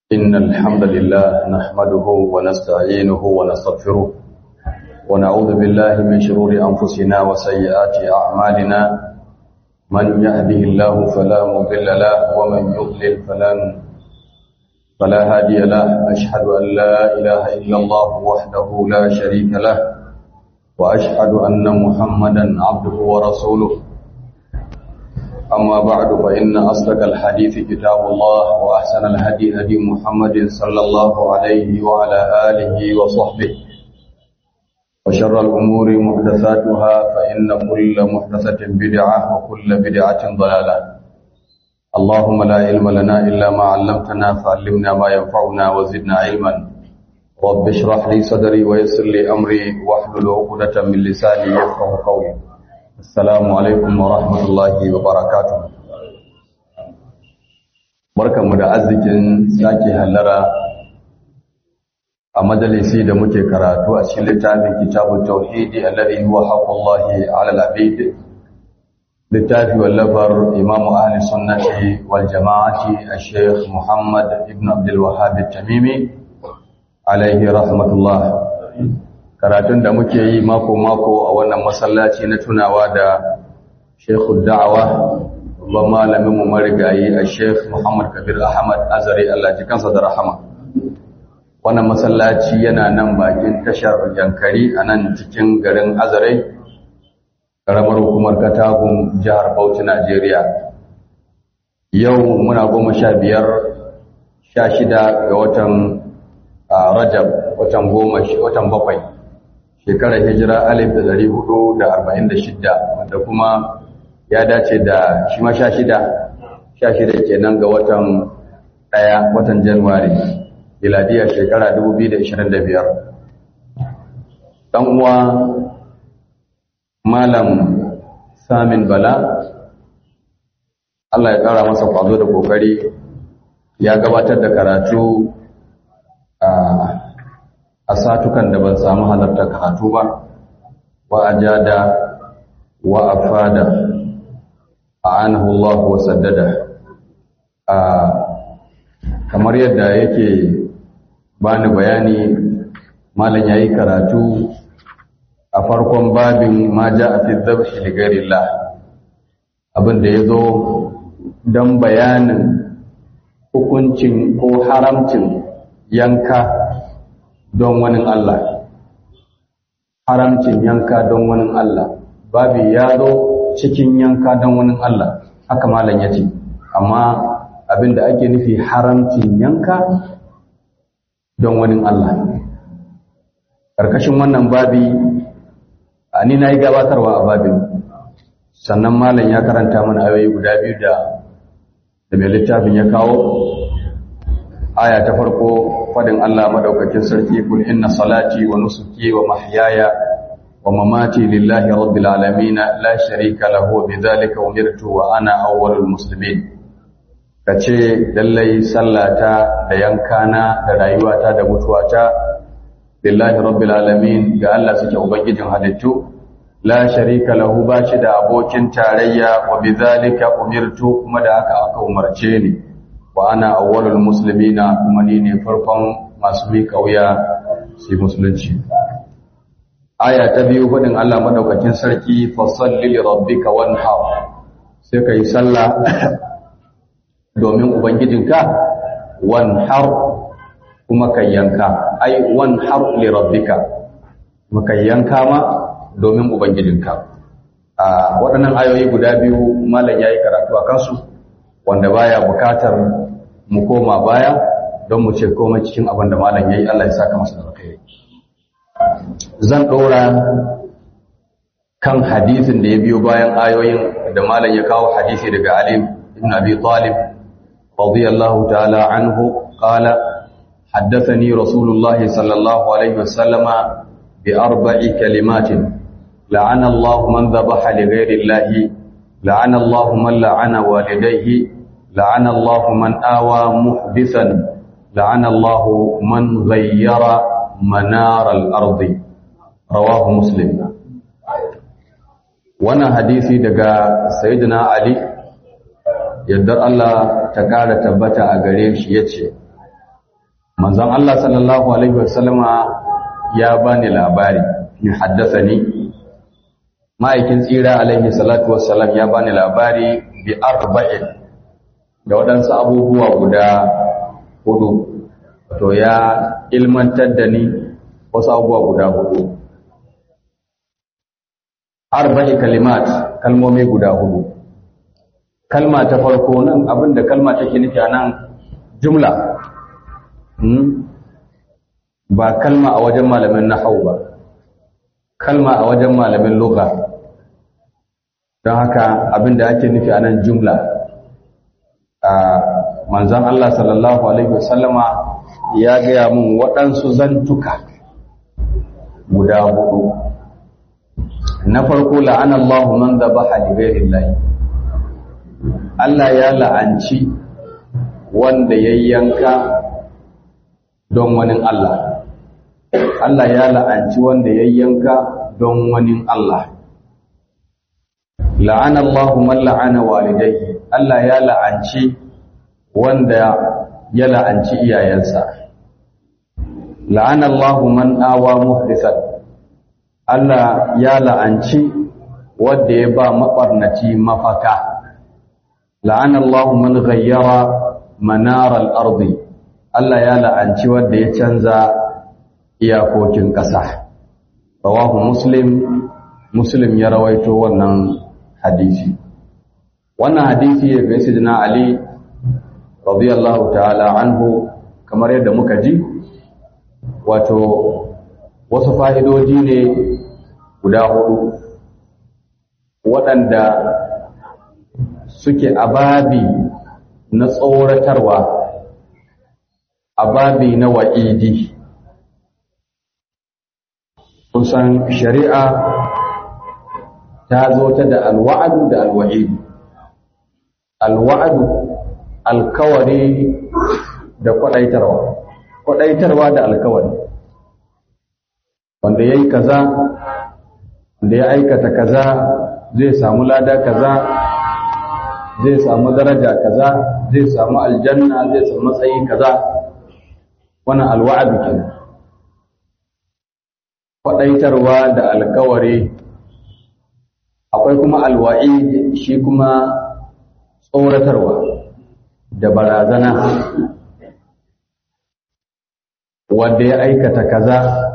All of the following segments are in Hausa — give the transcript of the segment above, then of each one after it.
إن الحمد لله نحمده ونستعينه ونستغفره ونعوذ بالله من شرور أنفسنا وسيئات أعمالنا من يهده الله فلا مضل له ومن يضلل فلا فلا هادي له أشهد أن لا إله إلا الله وحده لا شريك له وأشهد أن محمدا عبده ورسوله أما بعد فإن أصدق الحديث كتاب الله وأحسن الهدي هدي محمد صلى الله عليه وعلى آله وصحبه وشر الأمور محدثاتها فإن كل محدثة بدعة وكل بدعة ضلالة اللهم لا علم لنا إلا ما علمتنا فعلمنا ما ينفعنا وزدنا علما رب اشرح لي صدري ويسر لي أمري واحلل عقدة من لساني يفقه قولي Assalamu alaikum wa rahmatullahi wa barakatuh. Barkanmu da arzikin sake hallara a majalisi da muke karatu a cikin littafin kitabun tauhidi alladhi huwa haqqullahi 'ala al-'abid. Littafi wallafar Imam Ahli Sunnati wal Jama'ati Sheikh Muhammad ibn Abdul Wahhab tamimi alaihi rahmatullah. karatun da muke yi mako-mako a wannan masallaci na tunawa da shekhu da'awa babban malamin mu marigayi a shekh muhammad kabir ahmad azari allah ji kansa da rahama wannan masallaci yana nan bakin tashar yankari a nan cikin garin azare karamar hukumar katagun jihar bauchi najeriya yau muna goma sha biyar sha shida ga watan rajab watan goma watan bakwai shekarar hijira alif da dari hudu da arba'in da shidda wanda kuma ya dace da shi ma sha shida sha shida kenan ga watan ɗaya watan januwari miladiya shekara dubu biyu da ishirin da biyar ɗan uwa malam samin bala Allah ya ƙara masa kwazo da ƙoƙari ya gabatar da karatu a a satukan da ban samu halarta karatu ba wa ajada wa afada a'anahu Allah wa saddada a kamar yadda yake bani bayani malam yayi karatu a farkon babin ma ja'a fi dhabhi li ghairillah abin da yazo dan bayanin hukuncin ko haramcin yanka don wani Allah haramcin yanka don wani Allah babu ya zo cikin yanka don wani Allah haka malam ya ce amma abinda ake nufi haramcin yanka don wani Allah ƙarƙashin wannan babi a ni na yi gabatarwa a babin sannan malam ya karanta mana ayoyi guda biyu da da mai littafin ya kawo aya ta farko fadin Allah madaukakin sarki kul inna salati wa nusuki wa mahyaya wa mamati lillahi rabbil alamin la sharika lahu bidhalika umirtu wa ana awwalul muslimin kace lallai sallata da yankana da rayuwata da mutuwata lillahi rabbil alamin ga Allah suke ubangijin halittu la sharika lahu bashi da abokin tarayya wa bidhalika umirtu kuma da aka aka umarce ni wa ana awwalul muslimina kuma ni ne farkon masu miƙa wuya sai musulunci aya ta biyu fadin Allah madaukakin sarki fa salli li rabbika wanhar sai kai sallah domin ubangijinka wanhar kuma kai yanka ai wanhar li rabbika kuma kai yanka ma domin ubangijinka a waɗannan ayoyi guda biyu malam yayi karatu a kansu wanda baya bukatar mu koma baya don mu ce komai cikin abin da malam yayi Allah ya saka masa alkhairi zan dora kan hadisin da ya biyo bayan ayoyin da malam ya kawo hadisi daga Ali ibn Abi Talib radiyallahu ta'ala anhu qala حدثني رسول الله صلى الله عليه وسلم بأربع كلمات لعن الله من ذبح لغير الله لعن الله من لعن والديه لعن الله من آوى محدثا لعن الله من غير منار الأرض رواه مسلم وانا حديثي دقى سيدنا علي يدر الله تقال تبتا أغريش يتشي manzon Allah sallallahu alaihi wasallama ya bani labari in haddathani ma'aikin tsira alaihi salatu wassalam ya bani labari bi arba'in da waɗansu abubuwa guda hudu to ya ilmantar da ni wasu abubuwa guda hudu arba'i kalimat kalmomi guda hudu kalma ta farko nan abinda kalma take nufi a nan jumla ba kalma a wajen malamin nahau ba kalma a wajen malamin lugha don haka abinda ake nufi a nan jumla a manzan Allah sallallahu alaihi wasallama ya gaya mun waɗansu zantuka guda hudu na farko la'an Allah man dhabaha li ghayrillahi Allah ya la'anci wanda ya yanka don wani Allah Allah ya la'anci wanda ya yanka don wani Allah la'an Allah man la'ana walidayhi Allah ya la'anci wanda ya la'anci iyayensa la'an Allah man awa muhdisan Allah ya la'anci wanda ya ba maɓarnaci mafaka la'an Allah man ghayyara manaral ardi Allah ya la'anci wanda ya canza iyakokin ƙasa rawahu muslim muslim ya rawaito wannan hadisi wannan hadisi ya ga sayyidina ali radiyallahu ta'ala anhu kamar yadda muka ji wato wasu fa'idoji ne guda hudu waɗanda suke ababi na tsoratarwa ababi na wa'idi kusan shari'a ta zo ta da alwa'adu da alwa'idu alwa'adu alkawari da kwaɗaitarwa kwaɗaitarwa da alkawari wanda ya yi kaza da ya aikata kaza zai samu lada kaza zai samu daraja kaza zai samu aljanna zai samu matsayi kaza wannan alwa'adu kenan kwaɗaitarwa da alkawari akwai kuma alwa'i shi kuma tsoratarwa da barazana wanda ya aikata kaza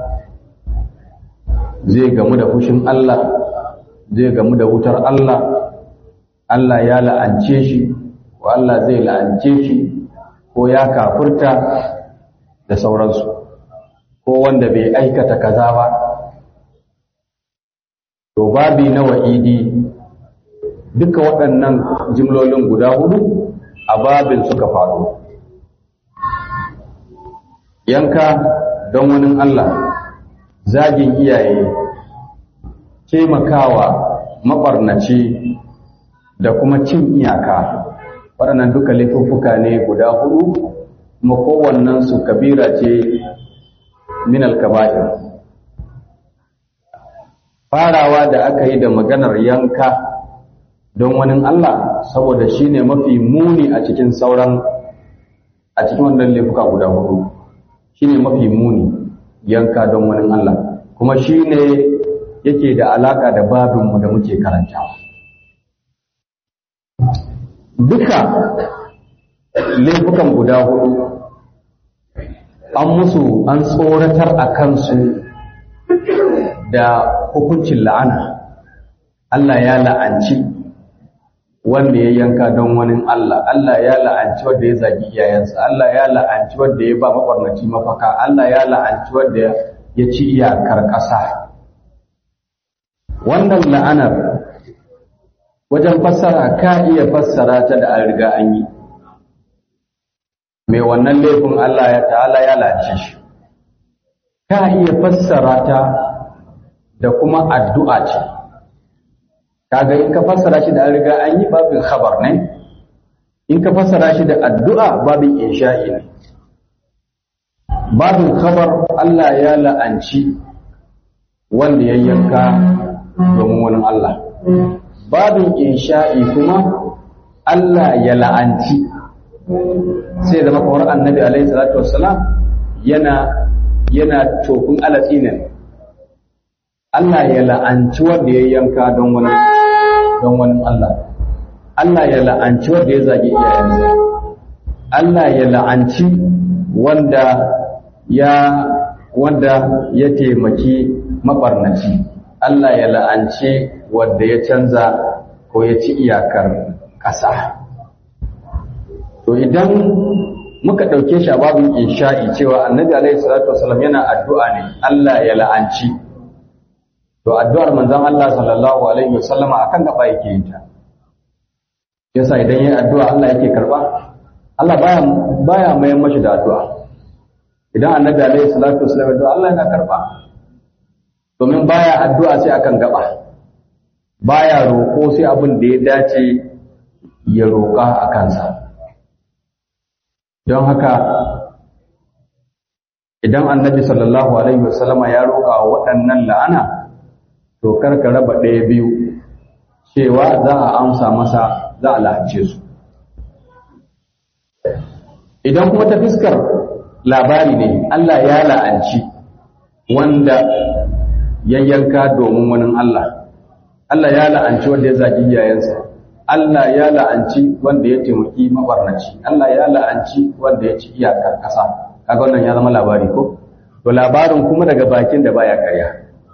zai gamu da fushin Allah zai gamu da wutar Allah Allah ya la'ance shi ko Allah zai la'ance shi ko ya kafurta da sauransu ko wanda bai aikata kaza ba to babi na wa'idi duka waɗannan jimlolin guda hudu a babin suka faru yanka don wani Allah zagin iyaye taimakawa maɓarnaci da kuma cin iyaka waɗannan duka laifuffuka ne guda hudu kuma kowannensu kabira ce min alkaba'ir farawa da aka yi da maganar yanka don wani Allah saboda shi ne mafi muni a cikin sauran a cikin wannan laifuka guda hudu shi ne mafi muni yanka don wani Allah kuma shi ne yake da alaka da babinmu da muke karantawa duka laifukan guda hudu an musu an tsoratar a kansu da hukuncin la'ana Allah ya la'anci wanda ya yanka don wani Allah Allah ya la'anci wanda ya zagi iyayensa Allah ya la'anci wanda ya ba makwarnaci mafaka Allah ya la'anci wanda ya ci iyakar ƙasa wannan la'anar wajen fassara ka iya fassara ta da an riga an yi mai wannan laifin Allah ya ta'ala ya la'anci shi ka iya fassara ta da kuma addu'a ce kaga in ka fassara shi da an riga an yi babin khabar ne in ka fassara shi da addu'a babin insha'i ne babin khabar Allah ya la'anci wanda ya yanka domin wani Allah babin insha'i kuma Allah ya la'anci sai zama kawar annabi alaihi salatu wassalam yana yana tofin alatsi ne Allah ya la'anci wanda ya yanka don wani don wani Allah Allah ya la'anci wanda ya zagi iyayensa Allah ya la'anci wanda ya wanda ya taimaki mabarnaci Allah ya la'anci wanda ya canza ko ya ci iyakar ƙasa to idan muka ɗauke shi a babin insha'i cewa annabi alaihi salatu wasallam yana addu'a ne Allah ya la'anci to addu'ar manzon Allah sallallahu alaihi wasallam akan gaba yake yin ta yasa idan yayin addu'a Allah yake karba Allah baya baya mai mashi da addu'a idan annabi alaihi salatu wasallam addu'a Allah yana karba domin baya addu'a sai akan gaba baya roƙo sai abin da ya dace ya roƙa a kansa don haka idan annabi sallallahu alaihi wasallama ya roƙa waɗannan la'ana to karka raba ɗaya biyu cewa za a amsa masa za a la'ance su idan kuma ta fiskar labari ne Allah ya la'anci wanda ya yanka domin wani Allah Allah ya la'anci wanda ya zagi iyayensa Allah ya la'anci wanda ya taimaki mabarnaci Allah ya la'anci wanda ya ci iyakar ƙasa kaga wannan ya zama labari ko to labarin kuma daga bakin da baya karya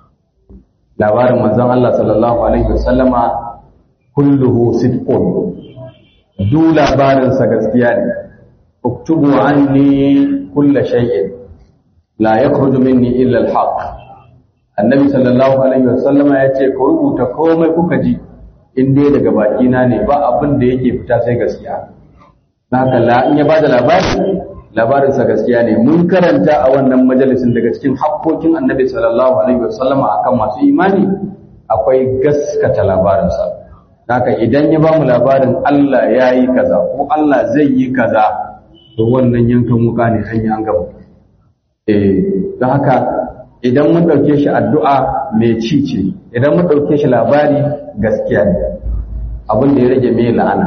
labarin manzon Allah sallallahu alaihi wasallama kulluhu sidqun du labarin sa gaskiya ne uktubu anni kulla shay'in la yakhruju minni illa al-haq annabi sallallahu alaihi wasallama yace ko rubuta komai kuka ji in dai daga bakina ne ba abin da yake fita sai gaskiya haka la in ya bada labari labarin sa gaskiya ne mun karanta a wannan majalisin daga cikin hakkokin annabi sallallahu alaihi wasallama akan masu imani akwai gaskata labarin sa haka idan ya bamu labarin Allah ya yi kaza ko Allah zai yi kaza to wannan yankan wuka ne hanya an gaba eh don haka idan mun ɗauke shi addu'a mai ci ce idan mun ɗauke shi labari gaskiya ne abin da ya rage mai la'ana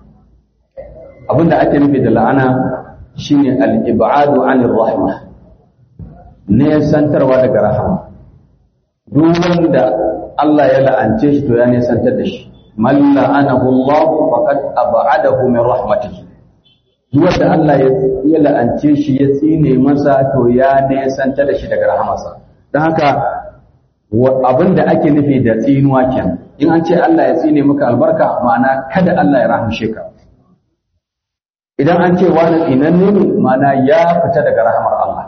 abin da ake nufi da la'ana shine al-ib'adu 'anir rahma ne santarwa daga rahama duk wanda Allah ya la'ance shi to ya ne santar da shi man la'anahu Allah faqad ab'adahu min rahmatihi duk wanda Allah ya la'ance shi ya tsine masa to ya ne santar da shi daga rahamarsa don haka abin da ake nufi da tsinuwa kenan in an ce Allah ya tsine maka albarka ma'ana kada Allah ya rahamshe ka idan an ce wani tsinanne ne ma'ana ya fita daga rahamar Allah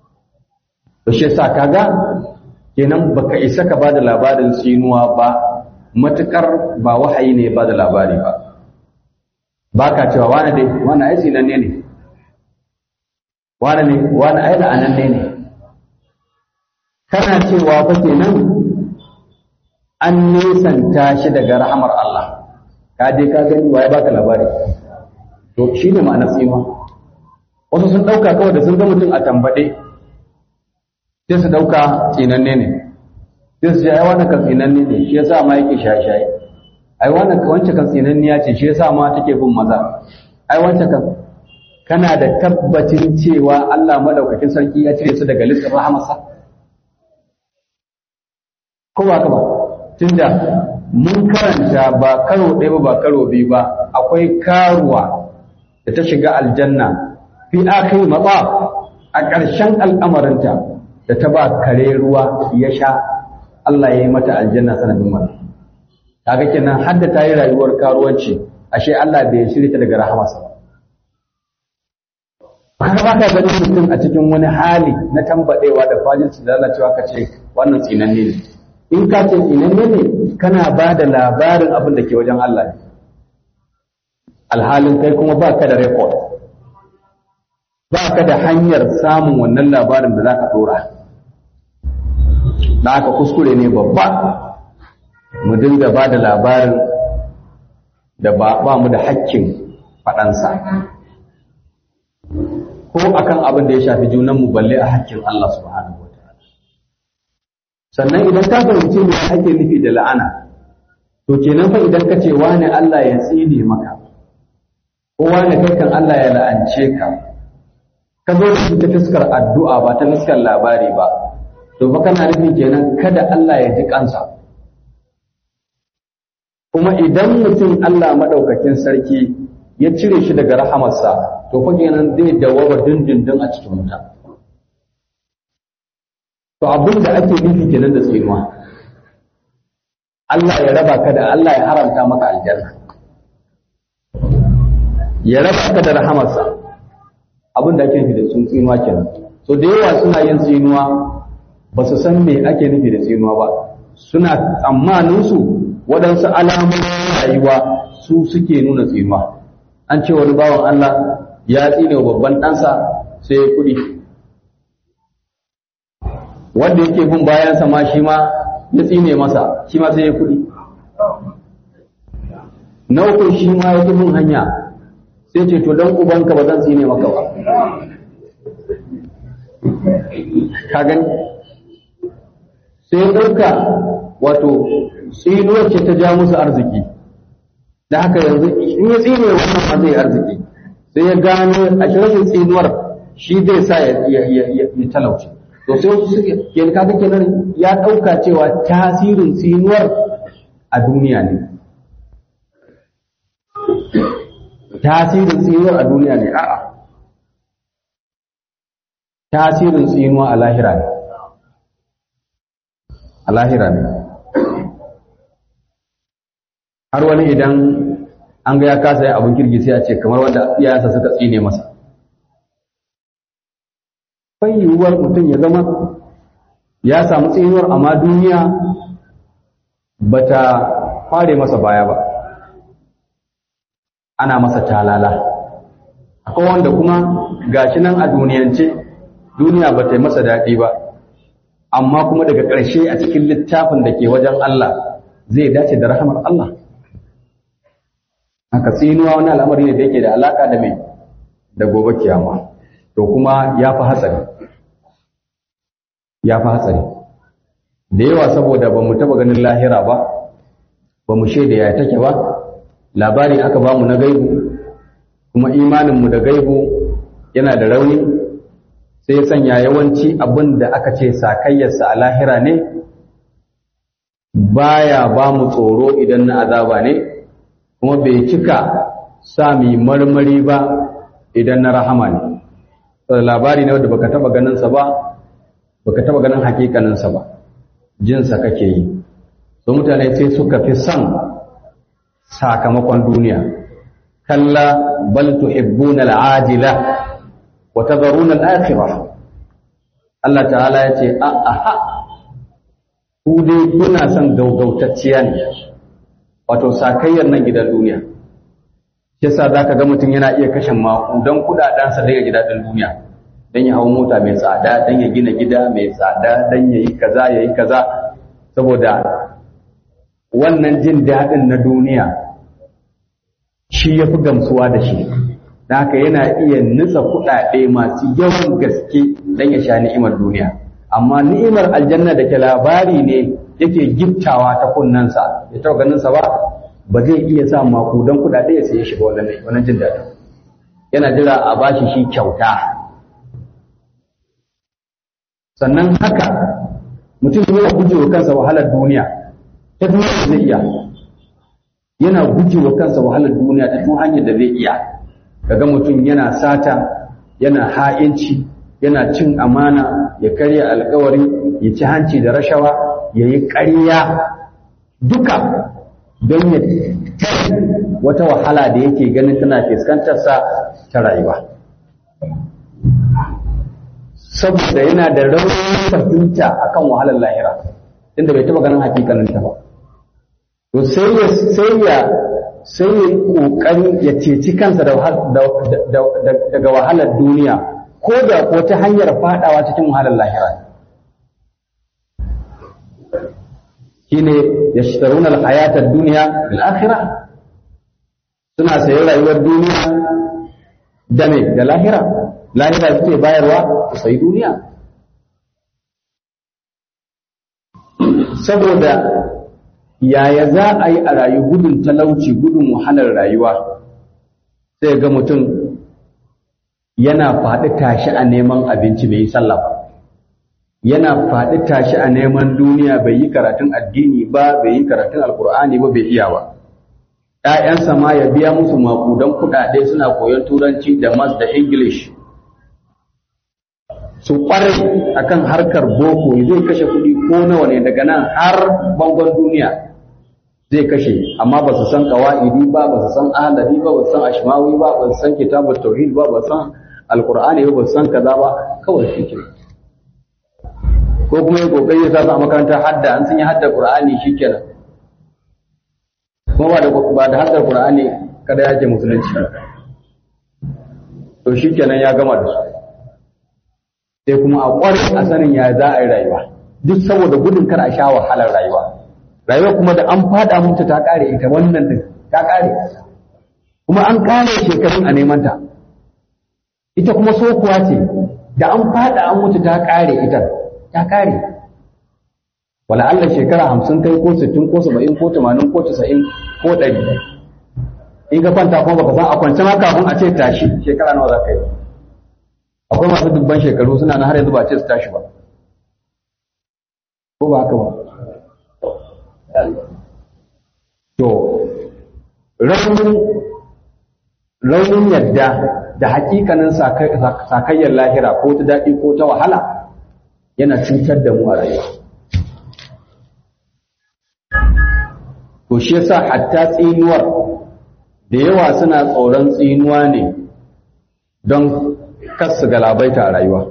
to shi yasa kaga kenan baka isa ka bada labarin tsinuwa ba matukar ba wahayi ne ba da labari ba baka cewa wani dai wani ai tsinanne ne wani ne wani ai la'ananne ne kana cewa fa kenan an nesanta shi daga rahamar Allah ka je ka gani waye baka labari to shi ne ma'anar tsima wasu sun ɗauka kawai da sun ga mutum a tambaɗe sai su ɗauka tsinanne ne sai su ce ai wannan kan tsinanne ne shi yasa ma yake shaye-shaye ai wannan wancan kan tsinanniya ce shi yasa ma take bin maza ai wancan kan kana da tabbacin cewa Allah madaukakin sarki ya cire su daga listin rahamarsa ko ba ka ba tunda mun karanta ba karo ɗaya ba ba karo biyu ba akwai karuwa da ta shiga aljanna fi akhir matsa a ƙarshen al'amarinta da ta ba kare ruwa ya sha Allah ya yi mata aljanna sanadin wannan kaga kenan har da ta yi rayuwar karuwanci ashe Allah bai shirya ta daga rahamarsa ba ka ba ka ganin mutum a cikin wani hali na tambadewa da fajinci da lalacewa ka ce wannan tsinanne ne in ka ce tsinanne ne kana ba da labarin abin da ke wajen Allah ne alhalin kai kuma ba ka da rekod ba ka da hanyar samun wannan labarin da za ka dora da aka kuskure ne babba mu dinga ba da labarin da ba mu da hakkin faɗansa ko akan abin da ya shafi junanmu balle a hakkin Allah subhanahu wa ta'ala sannan idan ka fahimci me ake nufi da la'ana to kenan fa idan ka ce wani Allah ya tsine maka ko wani kai kan Allah ya la'ance ka ka zo da shi ta fuskar addu'a ba ta fuskar labari ba to fa kana nufin kenan kada Allah ya ji kansa kuma idan mutum Allah madaukakin sarki ya cire shi daga rahamarsa to fa kenan zai dawaba dindindin a cikin wuta to abin da ake nufi kenan da tsinuwa Allah ya raba ka da Allah ya haramta maka aljanna ya raba ka da rahamarsa abin da ake nufi da sun tsinuwa kenan so da yawa suna yin tsinuwa ba su san me ake nufi da tsinuwa ba suna tsammanin su waɗansu alamomin rayuwa su suke nuna tsinuwa an ce wani bawan Allah ya tsine wa babban ɗansa sai ya kuɗi wanda yake bin bayansa ma shi ma ya tsine masa shi ma sai ya kuɗi na uku shi ma ya bin hanya sai ce to dan ubanka ba zan tsine maka ba ka gani sai ɗauka wato tsinuwar ce ta ja musu arziki da haka yanzu in ya tsine wannan ma zai arziki sai ya gano a rashin tsinuwar shi zai sa ya talauce to sai wasu suke yanzu kaga kenan ya ɗauka cewa tasirin tsinuwar a duniya ne tasirin tsinuwar a duniya ne a'a tasirin tsinuwa a lahira ne a lahira ne har wani idan an ga ya kasa yin abin kirki sai a ce kamar wanda iyayensa suka tsine masa bai yiwuwar mutum ya zama ya samu tsinuwar amma duniya ba ta fare masa baya ba ana masa talala akwai wanda kuma gashi nan a duniyance duniya ba ta yi masa daɗi ba amma kuma daga ƙarshe a cikin littafin da ke wajen Allah zai dace da rahamar Allah haka tsinuwa wani al'amari ne da yake da alaka da mai da gobe kiyama to kuma ya fi hatsari ya fi hatsari da yawa saboda ba mu taba ganin lahira ba ba mu shaida ya take ba labari aka ba mu na gaibu kuma imaninmu da gaibu yana da rauni sai ya sanya yawanci abin da aka ce sakayyarsa a lahira ne baya ba mu tsoro idan na azaba ne kuma bai cika sami marmari ba idan na rahama ne labari ne wanda baka taba ganinsa ba baka taba ganin hakikaninsa ba jinsa kake yi so mutane sai suka fi son sakamakon duniya kalla bal tuhibbuna al'ajila wa tadharuna al-akhirah Allah ta'ala ya ce a aha ku dai kuna son gaugautacciya ne wato sakayyar nan gidan duniya yasa zaka ga mutum yana iya kashe maku don kudadansa daga gidajen duniya don ya hau mota mai tsada don ya gina gida mai tsada don ya yi kaza ya yi kaza saboda wannan jin daɗin na duniya shi ya fi gamsuwa da shi da haka yana iya nutsa kuɗaɗe masu yawan gaske don ya sha ni'imar duniya amma ni'imar aljanna da ke labari ne yake giftawa ta kunnensa ya taɓa ganinsa ba ba zai iya sa makudan kuɗaɗe ya saye shi ba wannan jin daɗin yana jira a bashi shi kyauta sannan haka mutum yana gujewa kansa wahalar duniya ta duniya da zai iya yana gujewa kansa wahalar duniya ta tun hanyar da zai iya kaga mutum yana sata yana ha'inci yana cin amana ya karya alkawari ya ci hanci da rashawa ya yi ƙarya duka don ya wata wahala da yake ganin tana fuskantarsa ta rayuwa saboda yana da raunin fahimta akan wahalar lahira inda bai taba ganin hakikanin ta ba to sai ya sai ya sai ya kokari ya ceci kansa daga wahalar duniya ko da ko ta hanyar fadawa cikin wahalar lahira shine yashtaruna al-hayata ad-dunya bil akhirah suna sayan rayuwar duniya da me da lahira lahira suke bayarwa sai duniya saboda yaya za a yi a rayu gudun talauci gudun wahalar rayuwa sai ga mutum yana faɗi tashi a neman abinci bai yi sallah ba yana faɗi tashi a neman duniya bai yi karatun addini ba bai yi karatun alkur'ani ba bai iya ba ‘ya'yansa ma ya biya musu makudan kuɗaɗe suna koyon turanci da mas da english su ƙwarai akan harkar boko zai kashe kuɗi ko nawa ne daga nan har bangon duniya zai kashe amma ba su san ƙawa'idi ba ba su san ahalari ba ba su san ashmawi ba ba su san kitabul tauhid ba ba su san alkur'ani ba ba su san kaza ba kawai shi ke ko kuma ya kokari ya sa su a makarantar hadda an sun yi hadda qur'ani shikenan kuma ba da ba da haddar qur'ani kada yake musulunci to shikenan ya gama da su sai kuma a ƙware a sanin ya za a yi rayuwa duk saboda gudun kar a sha wahalar rayuwa rayuwa kuma da an fada mutu ta kare ita wannan din ta kare kuma an kare shekarun a neman ta ita kuma sokuwa ce da an fada an mutu ta kare ita ta kare wala Allah shekara hamsin kai ko sittin ko saba'in ko tamanin ko casa'in ko ɗari in ka kwanta kuma baka san a kwance ma kafin a ce tashi shekara nawa za ka yi akwai masu dubban shekaru suna na har yanzu ba ce su tashi ba ko ba haka ba to raunin raunin yadda da hakikanin sakayyar lahira ko ta daɗi ko ta wahala yana cutar da mu a rayuwa to shi yasa hatta tsinuwar da yawa suna tsoron tsinuwa ne don kasu galabaita a rayuwa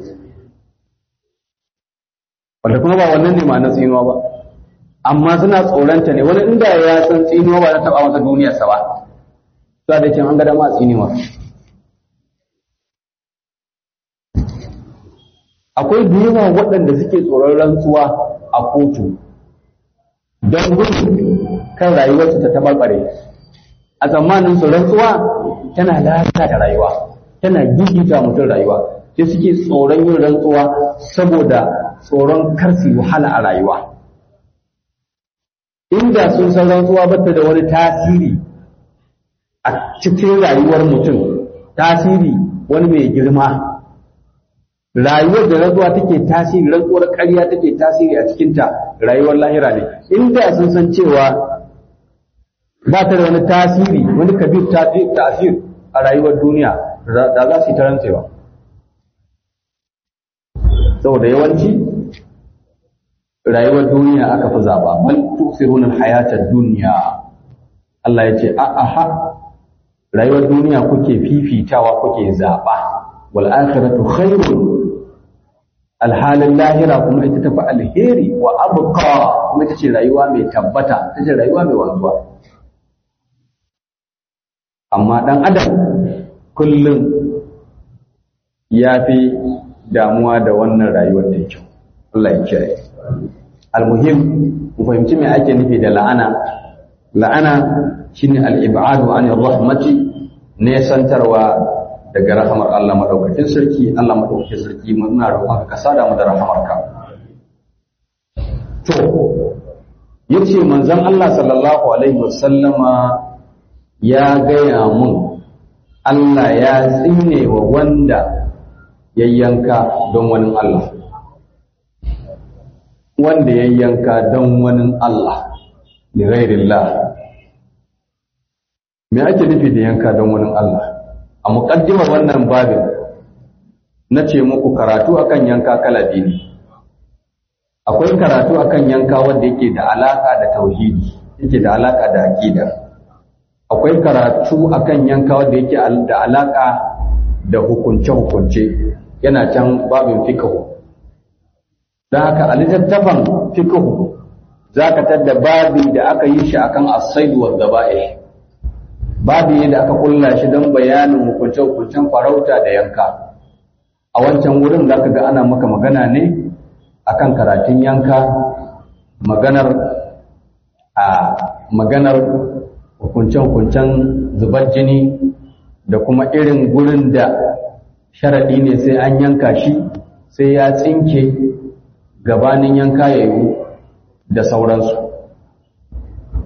wanda kuma ba wannan ne ma na tsinuwa ba amma suna tsoronta ne wani inda ya san tsinuwa ba na taɓa masa duniyarsa ba za da cin an ga dama tsinuwa akwai da yawa waɗanda suke tsoron rantsuwa a kotu don gudun kan rayuwarsu ta tabarbare a tsammanin su rantsuwa tana lalata rayuwa tana gigita mutum rayuwa sai suke tsoron yin rantsuwa saboda tsoron karsi wahala a rayuwa inda sun san rantsuwa bata da wani tasiri a cikin rayuwar mutum tasiri wani mai girma rayuwar da rantsuwa take tasiri rantsuwar ƙarya take tasiri a cikinta rayuwar lahira ne inda sun san cewa ba ta da wani tasiri wani kabir tasir a rayuwar duniya da za su yi ta rantsewa saboda yawanci rayuwar duniya aka fi zaɓa bal tusiruna hayatar duniya Allah ya ce a'a rayuwar duniya kuke fifitawa kuke zaɓa wal akhiratu khairun alhalin lahira kuma ita tafi alheri wa abqa kuma ita ce rayuwa mai tabbata ita ce rayuwa mai wanzuwa amma dan adam kullum ya fi damuwa da wannan rayuwar da kyau Allah ya kiyaye almuhim ku fahimci me ake nufi da la'ana la'ana shine al-ib'adu anir rahmati ne santarwa daga rahamar Allah madaukakin sarki Allah madaukakin sarki muna roƙon ka sada mu da rahamarka to yace manzon Allah sallallahu alaihi wasallama ya gaya mun Allah ya tsine wa wanda yayyanka don wani Allah wanda yayyanka don wani Allah li ghairillah me ake nufi da yanka don wani Allah a muƙaddimar wannan babin na ce muku karatu akan yanka kala biyu ne akwai karatu akan yanka wanda yake da alaka da tauhidi yake da alaka da aqida akwai karatu akan yanka wanda yake da alaka da hukunce hukunce yana can babin fiqh dan haka a littattafan fiqh zaka tadda babi da aka yi shi akan as-sayd wa dhaba'ih babu yadda aka kulla shi don bayanin hukunce-hukuncen farauta da yanka a wancan wurin za ka ga ana maka magana ne akan karatun yanka maganar a maganar hukunce-hukuncen zubar jini da kuma irin gurin da sharaɗi ne sai an yanka shi sai ya tsinke gabanin yanka ya yiwu da sauransu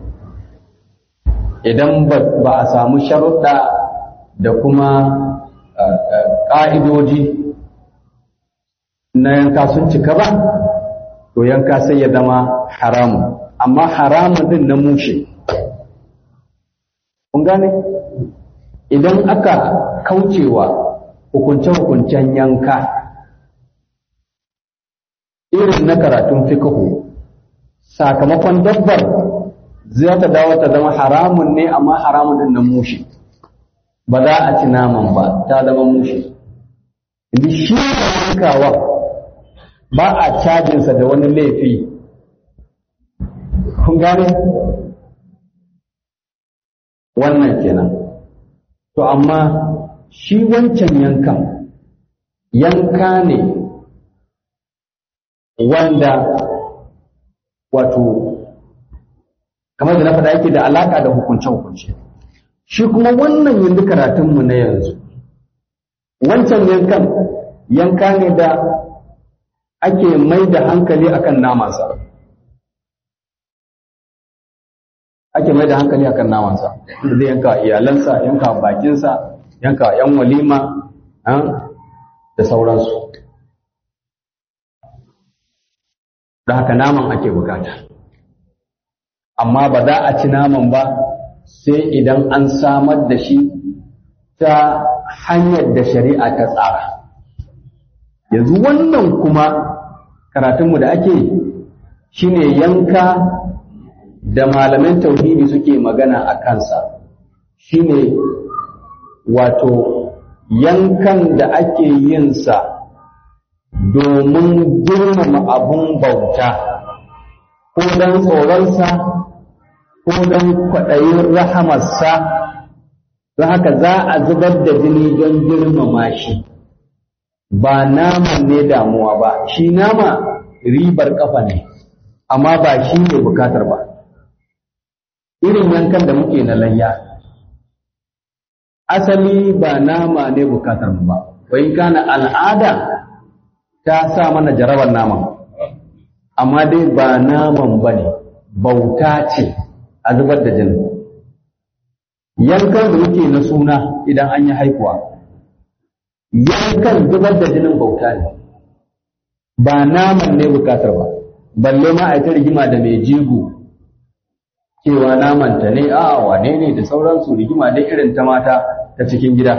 idan ba a samu sharuɗa da kuma ƙa'idoji na yanka sun cika ba to yanka sai ya zama haramun amma haramun din na mushe kun gane idan aka kaucewa hukunce-hukuncen yanka irin na karatun fikahu sakamakon dabbar zai ta dawo ta zama haramun ne amma haramun din na mushe ba za a ci naman ba ta zama mushe inda shi da yankawa ba a cajinsa da wani laifi kun gane wannan kenan to amma shi wancan yankan yanka ne wanda wato kamar da na faɗa yake da alaƙa da hukunce-hukunce shi kuma wannan yanzu karatunmu na yanzu wancan yankan yanka ne da ake mai da hankali akan namansa ake mai da hankali akan namansa da zai yanka iyalansa yanka bakinsa yanka yan walima da sauransu da haka naman ake bukata amma ba za a ci naman ba sai idan an samar da shi ta hanyar da shari'a ta tsara yanzu wannan kuma karatunmu da ake shine yanka da malaman tauhidi suke magana a kansa shine wato yankan da ake yinsa domin girmama abun bauta ko don tsoronsa ko don kwaɗayin rahamarsa don haka za a zubar da jini don girmama shi ba naman ne damuwa ba shi nama ribar kafa ne amma ba shi ne bukatar ba irin yankan da muke na layya asali ba nama ne bukatar mu ba wai kana al'ada ta sa mana jarabar naman amma dai ba naman ba ne bauta ce a zubar da jini yankan da muke na suna idan an yi haihuwa yankan zubar da jinin bauta ne ba naman ne bukatar ba balle ma a ta rigima da mai jigo cewa namanta ne a wane ne da sauransu rigima da irin ta mata ta cikin gida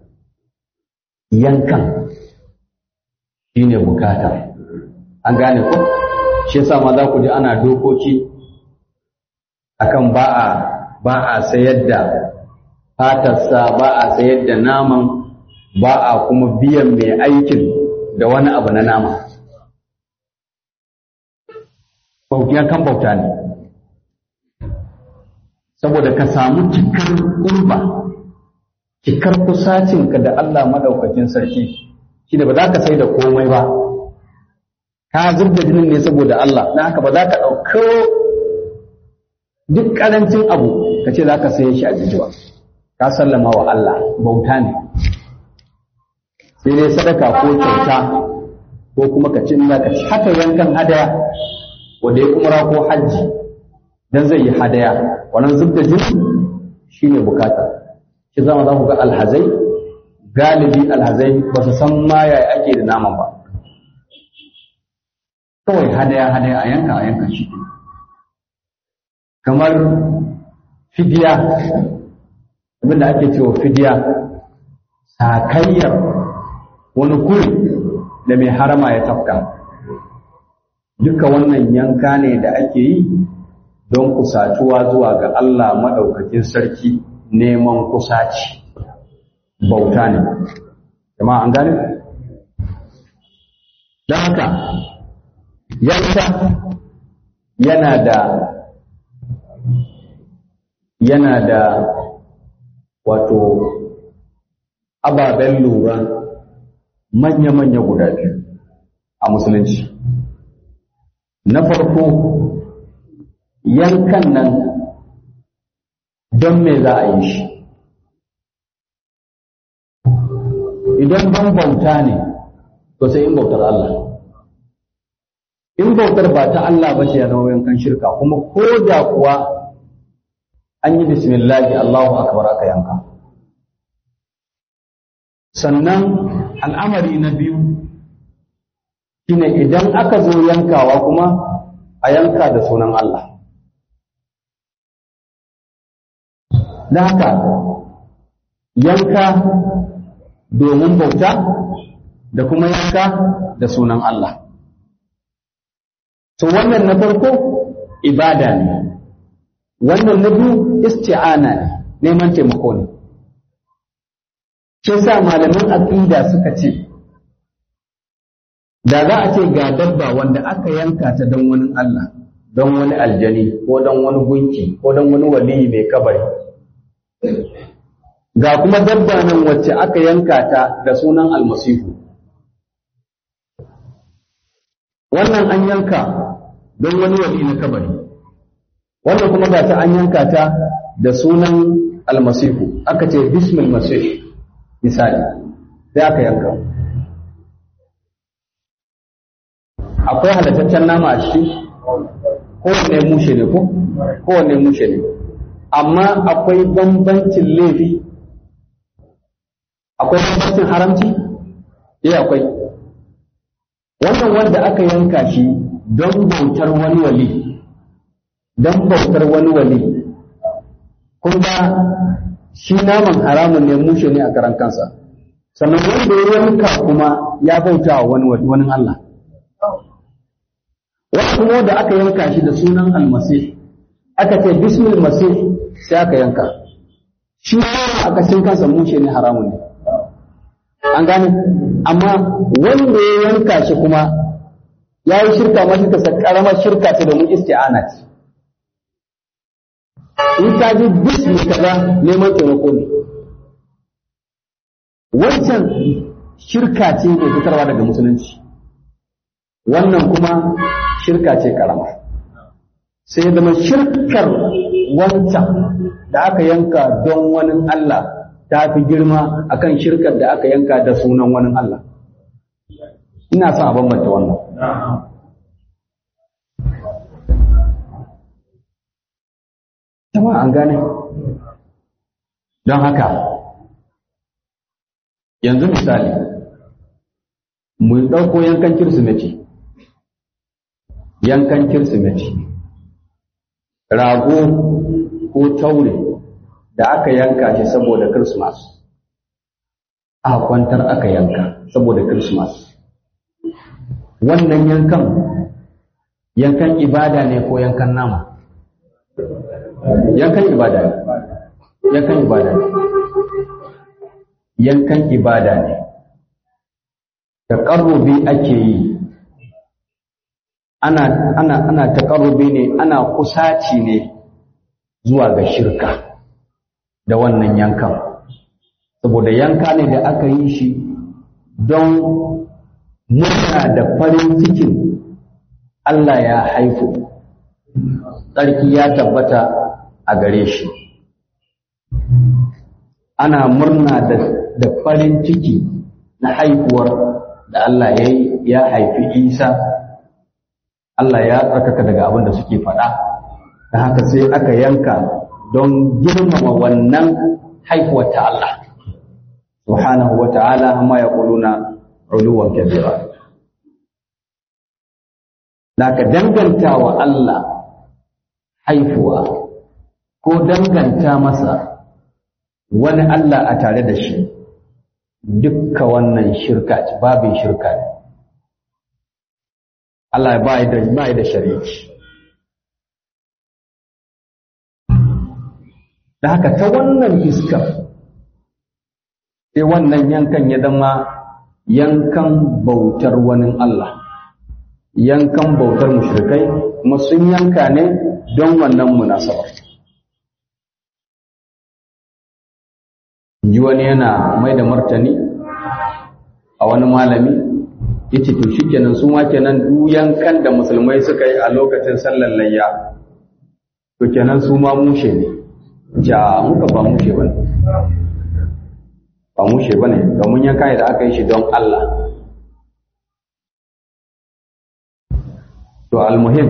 yankan shi ne bukata an gane ko shi yasa ma za ku ji ana dokoki akan ba a ba a sayar da fatarsa ba a sayar da naman ba a kuma biyan mai aikin da wani abu na nama kan bauta ne saboda ka samu cikar kurba cikar kusacinka da Allah madaukakin sarki shi da ba za ka sai da komai ba ka zub da jinin ne saboda Allah na haka ba za ka ɗauko duk ƙarancin abu ka ce za ka saye shi a jijiwa ka sallama wa Allah bauta ne sai dai sadaka ko kyauta ko kuma ka ci za ka ci haka yankan hadaya wanda ya umra ko hajji dan zai yi hadaya wannan zub da jini shine bukata shi zama za ku ga alhazai galibi alhazai ba su san ma yaya ake da naman ba kawai hadaya hadaya a yanka a yanka shi kamar fidiya abinda ake cewa fidiya sakayyar wani kuri da mai harama ya tafka duka wannan yanka ne da ake yi don kusatuwa zuwa ga Allah maɗaukakin sarki neman kusaci bauta ne jama'a an gane don haka yanka yana da yana da wato ababen lura manya-manya guda biyu a musulunci na farko yankan nan don me za a yi shi idan ban bauta ne to sai in bautar Allah in bautar ba ta Allah ba ce ya zama yankan shirka kuma ko da kuwa an yi bismillahi Allahu akbar aka yanka sannan al'amari na biyu shine idan aka zo yankawa kuma a yanka da sunan Allah da haka yanka domin bauta da kuma yanka da sunan Allah to wannan na farko ibada ne wannan na biyu isti'ana ne neman taimako ne shi sa malaman aqida suka ce da za a ce ga dabba wanda aka yanka ta don wani Allah don wani aljani ko don wani gunki ko don wani waliyi mai kabari ga kuma dabba nan wacce aka yanka ta da sunan almasihu wannan an yanka don wani wali na kabari wannan kuma ga ta an yanka ta da sunan almasihu aka ce bismil masih misali sai aka yanka akwai halittaccen nama a ciki kowanne mushe ne ko kowanne mushe ne amma akwai bambancin laifi akwai bambancin haramci eh akwai wannan wanda aka yanka shi don bautar wani wali don bautar wani wali kun ga shi naman haramun ne mushe ne a karan kansa sannan wanda ya yanka kuma ya bauta wa wani wani Allah wani kuma da aka yanka shi da sunan almasih aka ce bismil masih sai aka yanka shi a kashin kansa mushe ne haramun ne an gane amma wanda ya yanka shi kuma ya yi shirka ma shirka sa karamar shirka ce domin isti'ana ce in ka ji bismi kaza neman taimako ne wancan shirka ce mai fitarwa daga musulunci wannan kuma shirka ce karama sai ya zama shirkar wancan da aka yanka don wani Allah ta fi girma akan shirkar da aka yanka da sunan wani Allah ina son a bambanta wannan jama'a an gane don haka yanzu misali mu ɗauko yankan kirsimeti yankan kirsimeti rago ko taure da aka yanka shi saboda Christmas a kwantar aka yanka saboda Christmas wannan yankan yankan ibada ne ko yankan nama yankan ibada ne yankan ibada ne yankan ibada ne taƙarrubi ake yi ana ana ana taƙarrubi ne ana kusaci ne zuwa ga shirka da wannan yankan saboda yanka ne da aka yi shi don murna da farin cikin Allah ya haifu tsarki ya tabbata a gare shi ana murna da farin ciki na haifuwar da Allah ya ya haifi Isa Allah ya tsarkaka daga abin da suke faɗa da haka sai aka yanka don girmama wannan haihuwar ta Allah subhanahu wa ta'ala amma ya kuluna uluwan kabira da ka danganta wa Allah haifuwa ko danganta masa wani Allah a tare da shi dukka wannan shirka ce babin shirka ne Allah ba da ba da shariki da haka ta wannan fiskar sai wannan yankan ya zama yankan bautar wani Allah yankan bautar mushrikai kuma sun yanka ne don wannan munasabar ji wani yana mai da martani a wani malami yace to shikenan su ma kenan duk yankan da musulmai suka yi a lokacin sallar layya to kenan su ma mushe ne ja muka ba mushe bane ba mushe bane domin yanka da aka yi shi don Allah to almuhim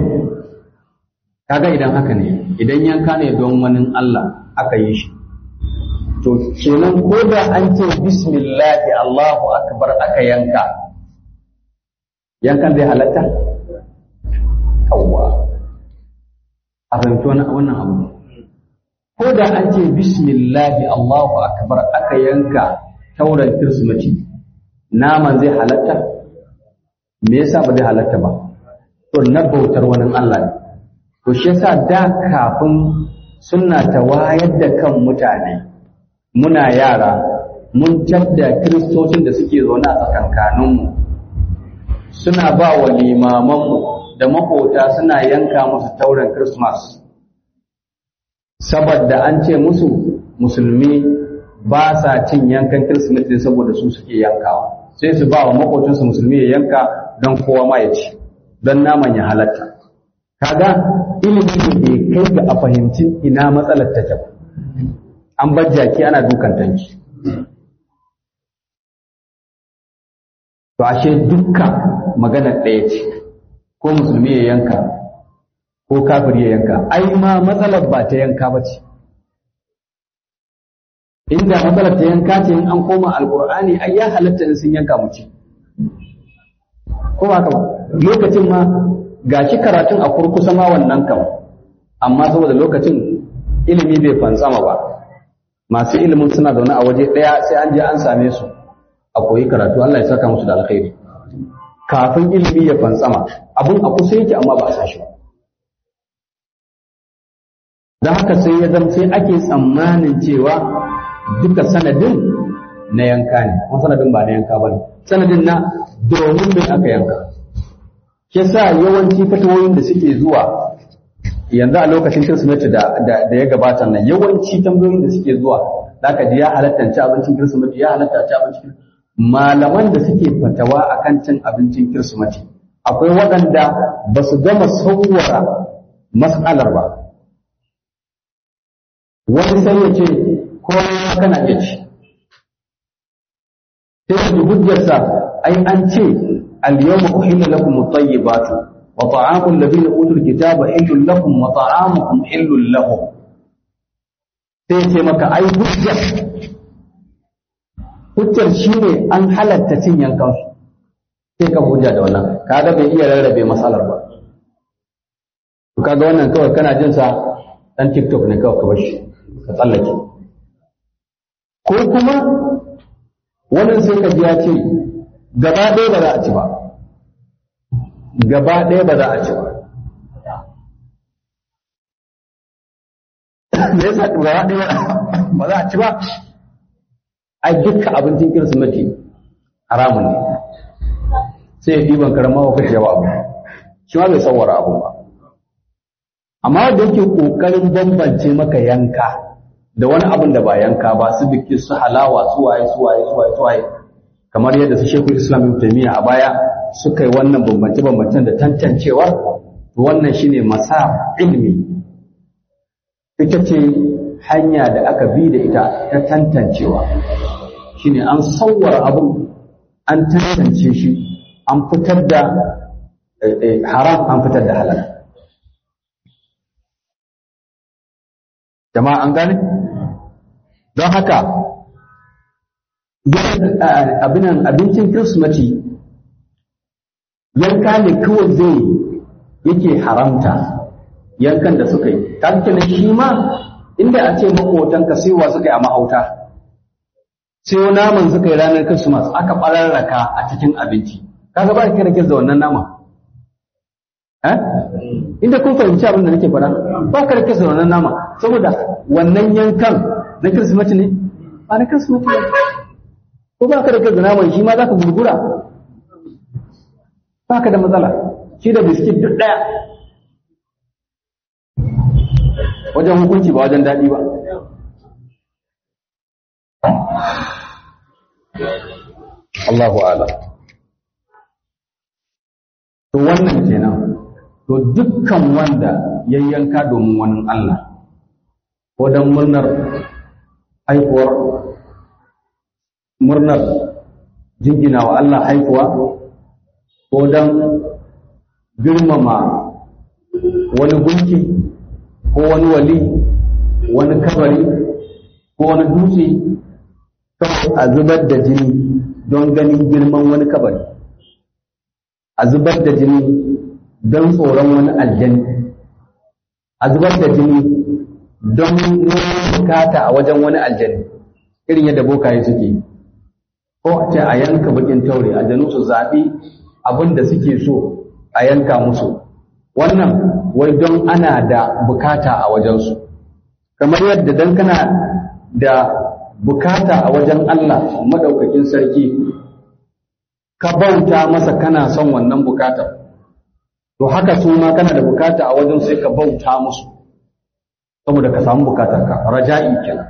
kaga idan haka ne idan yanka ne don wani Allah aka yi shi to kenan ko da an ce bismillahi Allahu akbar aka yanka yankan zai halatta yawwa a fahimci wannan abu ko da an ce bismillahi Allahu akbar aka yanka tauran kirsimati naman zai halatta me yasa ba zai halatta ba to na bautar wani Allah ne to shi yasa da kafin suna ta wayar da kan mutane muna yara mun tadda kiristocin da suke zaune a tsakankaninmu suna ba wa limamanmu da makota suna yanka musu tauren Christmas saboda an ce musu musulmi ba sa cin yankan Kirsimeti saboda su suke yankawa sai su ba wa makocinsu musulmi ya yanka don kowa ma ya ci don naman ya halatta kaga ilimi da bai kai ga a fahimci ina matsalar take ba an bar jaki ana dukan tanki to ashe dukka magana ɗaya ce ko musulmi ya yanka ko kafir ya yanka ai ma matsalar ba ta yanka ba ce inda matsalar ta yanka ce in an koma alkur'ani ai ya halatta in sun yanka mu ci ko ba ka ba lokacin ma gashi karatun a kurkusa ma wannan kam amma saboda lokacin ilimi bai fantsama ba masu ilimin suna zaune a waje ɗaya sai an je an same su a koyi karatu Allah ya saka musu da alkhairi kafin ilimi ya fantsama abun a kusa yake amma ba a sashi ba don haka sai ya zama sai ake tsammanin cewa duka sanadin na yanka ne kuma sanadin ba na yanka ba ne sanadin na domin mai aka yanka ke sa yawanci fatawoyin da suke zuwa yanzu a lokacin kirsimeti da ya gabata nan yawanci tambayoyin da suke zuwa zaka ji ya halatta ci abincin kirsimeti ya halatta ci abincin malaman da suke fatawa akan cin abincin kirsimeti akwai waɗanda ba su gama sauwara mas'alar ba wani sai ya ce komai kana iya ci sai da hujjarsa ai an ce al-yawma uhilla lakum at-tayyibatu wa ta'amul ladina utul kitaba hillun lakum wa ta'amukum hillun lahum sai ce maka ai hujjar hujjar shine an halatta cin yankan su sai ka hujja da wannan kaga bai iya rarrabe matsalar ba to kaga wannan kawai kana jin sa dan TikTok ne kawai ka bar shi ka tsallake ko kuma wannan sai ka ji ya ce gaba ɗaya ba za a ci ba gaba ɗaya ba za a ci ba me yasa gaba ɗaya ba za a ci ba ai dukkan abincin kirsimeti haramun ne sai ya ɗiban karama wa kashe abu shi ma bai sawara abu ba amma da yake ƙoƙarin bambance maka yanka da wani abin da ba yanka ba su biki su halawa su waye su waye su waye su waye kamar yadda su shekul islam ibn taymiya a baya suka yi wannan bambance bambancen da tantancewa wannan shine masa ilmi ita ce hanya da aka bi da ita ta tantancewa shine an sauwara abun an tantance shi an fitar da haram an fitar da halal jama'a an gane don haka abincin kirsimati yanka ne kawai zai yake haramta yankan da suka yi kanke na shi ma inda a ce makotanka saiwa suka yi a mahauta sai naman suka yi ranar kirsimas aka ɓararraka a cikin abinci kaga ba ka rake da wannan nama inda kun fahimci abin da nake faɗa ba ka rake da wannan nama saboda wannan yankan na kirsimati ne ba na kirsimati ne ko ba ka rake da naman shi ma za ka gurgura ba ka da matsala shi da biskit duk ɗaya wajen hukunci ba wajen daɗi ba Allahu ala to wannan kenan to dukkan wanda ya yanka domin wani Allah ko don murnar haifuwar murnar jingina wa Allah haifuwa ko don girmama wani gunki ko wani wali wani kabari ko wani dutse kawai a zubar da jini don ganin girman wani kabari a zubar da jini don tsoron wani aljani a zubar da jini don neman bukata a wajen wani aljani irin yadda bokaye suke ko a ce a yanka bakin taure aljanu su zaɓi abin da suke so a yanka musu wannan wai don ana da bukata a wajensu kamar yadda dan kana da bukata a wajen Allah madaukakin sarki ka bauta masa kana son wannan bukatar to haka su ma kana da bukata a wajen sai ka bauta musu saboda ka samu bukatar ka raja'i kenan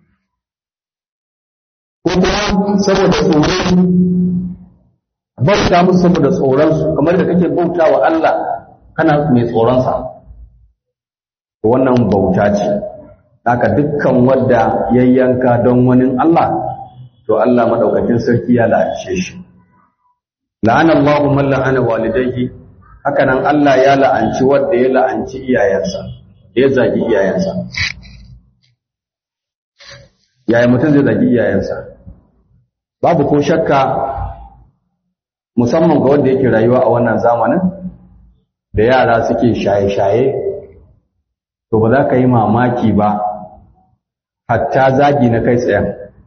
ko kuma saboda tsoron bauta musu saboda tsoron su kamar da kake bauta wa Allah kana mai tsoron sa wannan bauta ce haka dukkan wanda yayyanka don wani Allah to Allah madaukakin sarki ya la'ace shi la'ana Allahu man la'ana walidayhi haka nan Allah ya la'anci wanda ya la'anci iyayensa ya zagi iyayensa yaya mutum zai zagi iyayensa babu ko shakka musamman ga wanda yake rayuwa a wannan zamanin da yara suke shaye-shaye to ba za ka yi mamaki ba hatta zagi na kai tsayen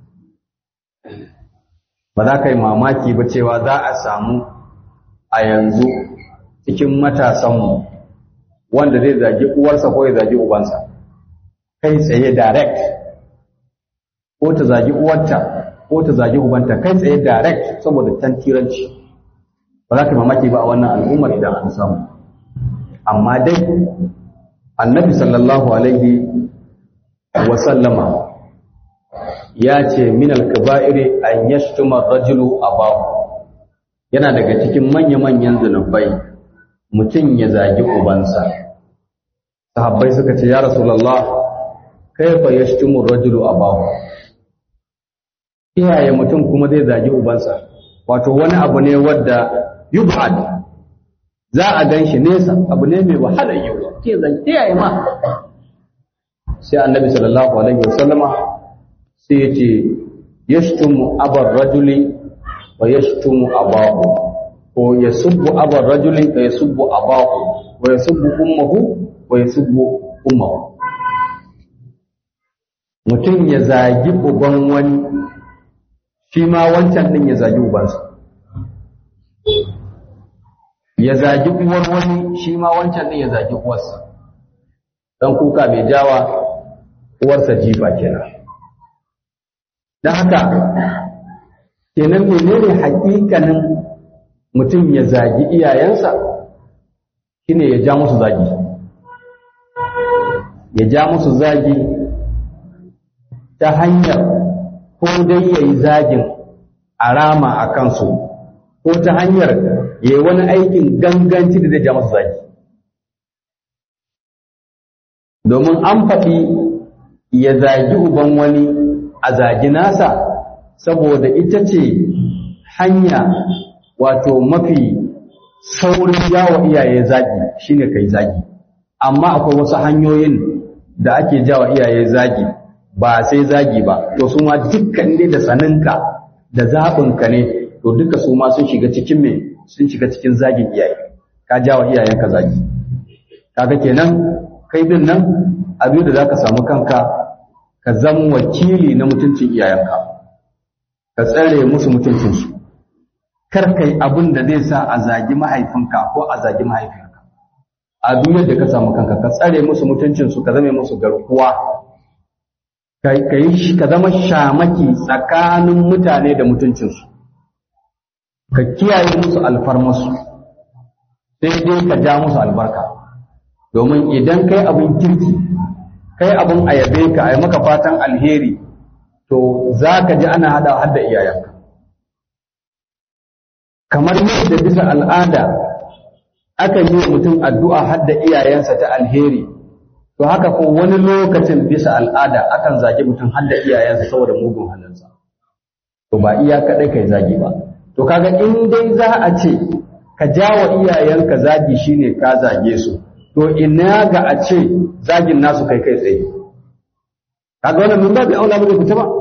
ba za ka yi mamaki ba cewa za a samu a yanzu cikin matasanmu wanda zai zagi uwarsa ko ya zagi ubansa kai tsaye direct ko ta zagi uwarta ko ta zagi ubanta kai tsaye direct saboda tantiranci ba za ka yi mamaki ba a wannan al'ummar idan an samu amma dai annabi sallallahu alaihi wasallama ya ce min alkaba'iri an yashtuma rajulu abahu yana daga cikin manya-manyan zunubai mutum ya zagi ubansa sahabbai suka ce ya rasulullah kaifa yashtumu rajulu abahu iyaye mutum kuma zai zagi ubansa wato wani abu ne wadda yub'ad za a gan shi nesa abu ne mai wahalar yiwuwa ke zan iyaye ma sai annabi sallallahu alaihi wasallama sai ya ce yashtumu abar rajuli wa yashtumu abahu ko yasubbu abar rajuli wa yasubbu abahu wa yasubbu ummuhu wa yasubbu ummuhu mutum ya zagi uban wani shi ma wancan din ya zagi ubansa ya zagi uwar wani shi ma wancan din ya zagi uwarsa dan kuka mai jawa uwarsa jifa kenan don haka kenan menene hakikanin mutum ya zagi iyayensa shine ya ja musu zagi ya ja musu zagi ta hanyar ko dai ya yi zagin arama a kansu ko ta hanyar ya yi wani aikin ganganci da zai ja musu zagi domin an faɗi ya zagi uban wani a zagi nasa saboda ita ce hanya wato mafi saurin jawo iyaye zagi shine kai zagi amma akwai wasu hanyoyin da ake jawo iyaye zagi ba sai zagi ba to su ma dukkan ne da saninka da zaɓinka ne to duka su ma sun shiga cikin me sun shiga cikin zagin iyaye ka jawo iyayenka zagi kaga kenan kai din nan abin da zaka samu kanka ka zama wakili na mutuncin iyayenka ka tsare musu mutuncinsu kar kai abin da zai sa a zagi mahaifinka ko a zagi mahaifinka a duniyar da ka samu kanka ka tsare musu mutuncinsu ka zame musu garkuwa ka zama shamaki tsakanin mutane da mutuncinsu ka kiyaye musu alfarmasu sai dai ka ja musu albarka domin idan kai abin kirki kai abin a yabe ka a yi maka fatan alheri to za ka ji ana hada hadda iyayenka kamar yadda bisa al'ada akan yi wa mutum addu'a hadda iyayensa ta alheri to haka ko wani lokacin bisa al'ada akan zagi mutum hadda iyayensa saboda mugun halinsa to ba iya kaɗai kai zagi ba to kaga in dai za a ce ka jawa iyayenka zagi shine ka zage su to ina ga a ce zagin nasu kai kai tsaye kaga wannan mun babu aula ba zai fita ba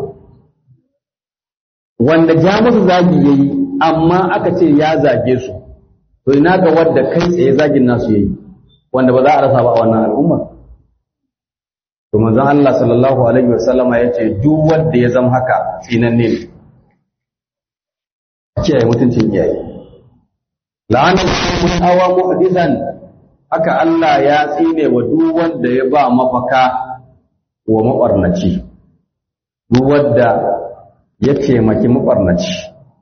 wanda ja musu zagi yayi amma aka ce ya zage su to ina ga wanda kai tsaye zagin nasu yayi wanda ba za a rasa ba a wannan al'umma to manzon Allah sallallahu alaihi wasallama yace duk wanda ya zama haka tsinanne ne kiyaye mutuncin iyaye la'anar mun hawa muhdisan haka Allah ya tsine wa duk wanda ya ba mafaka wa mabarnaci duk wanda ya taimaki mabarnaci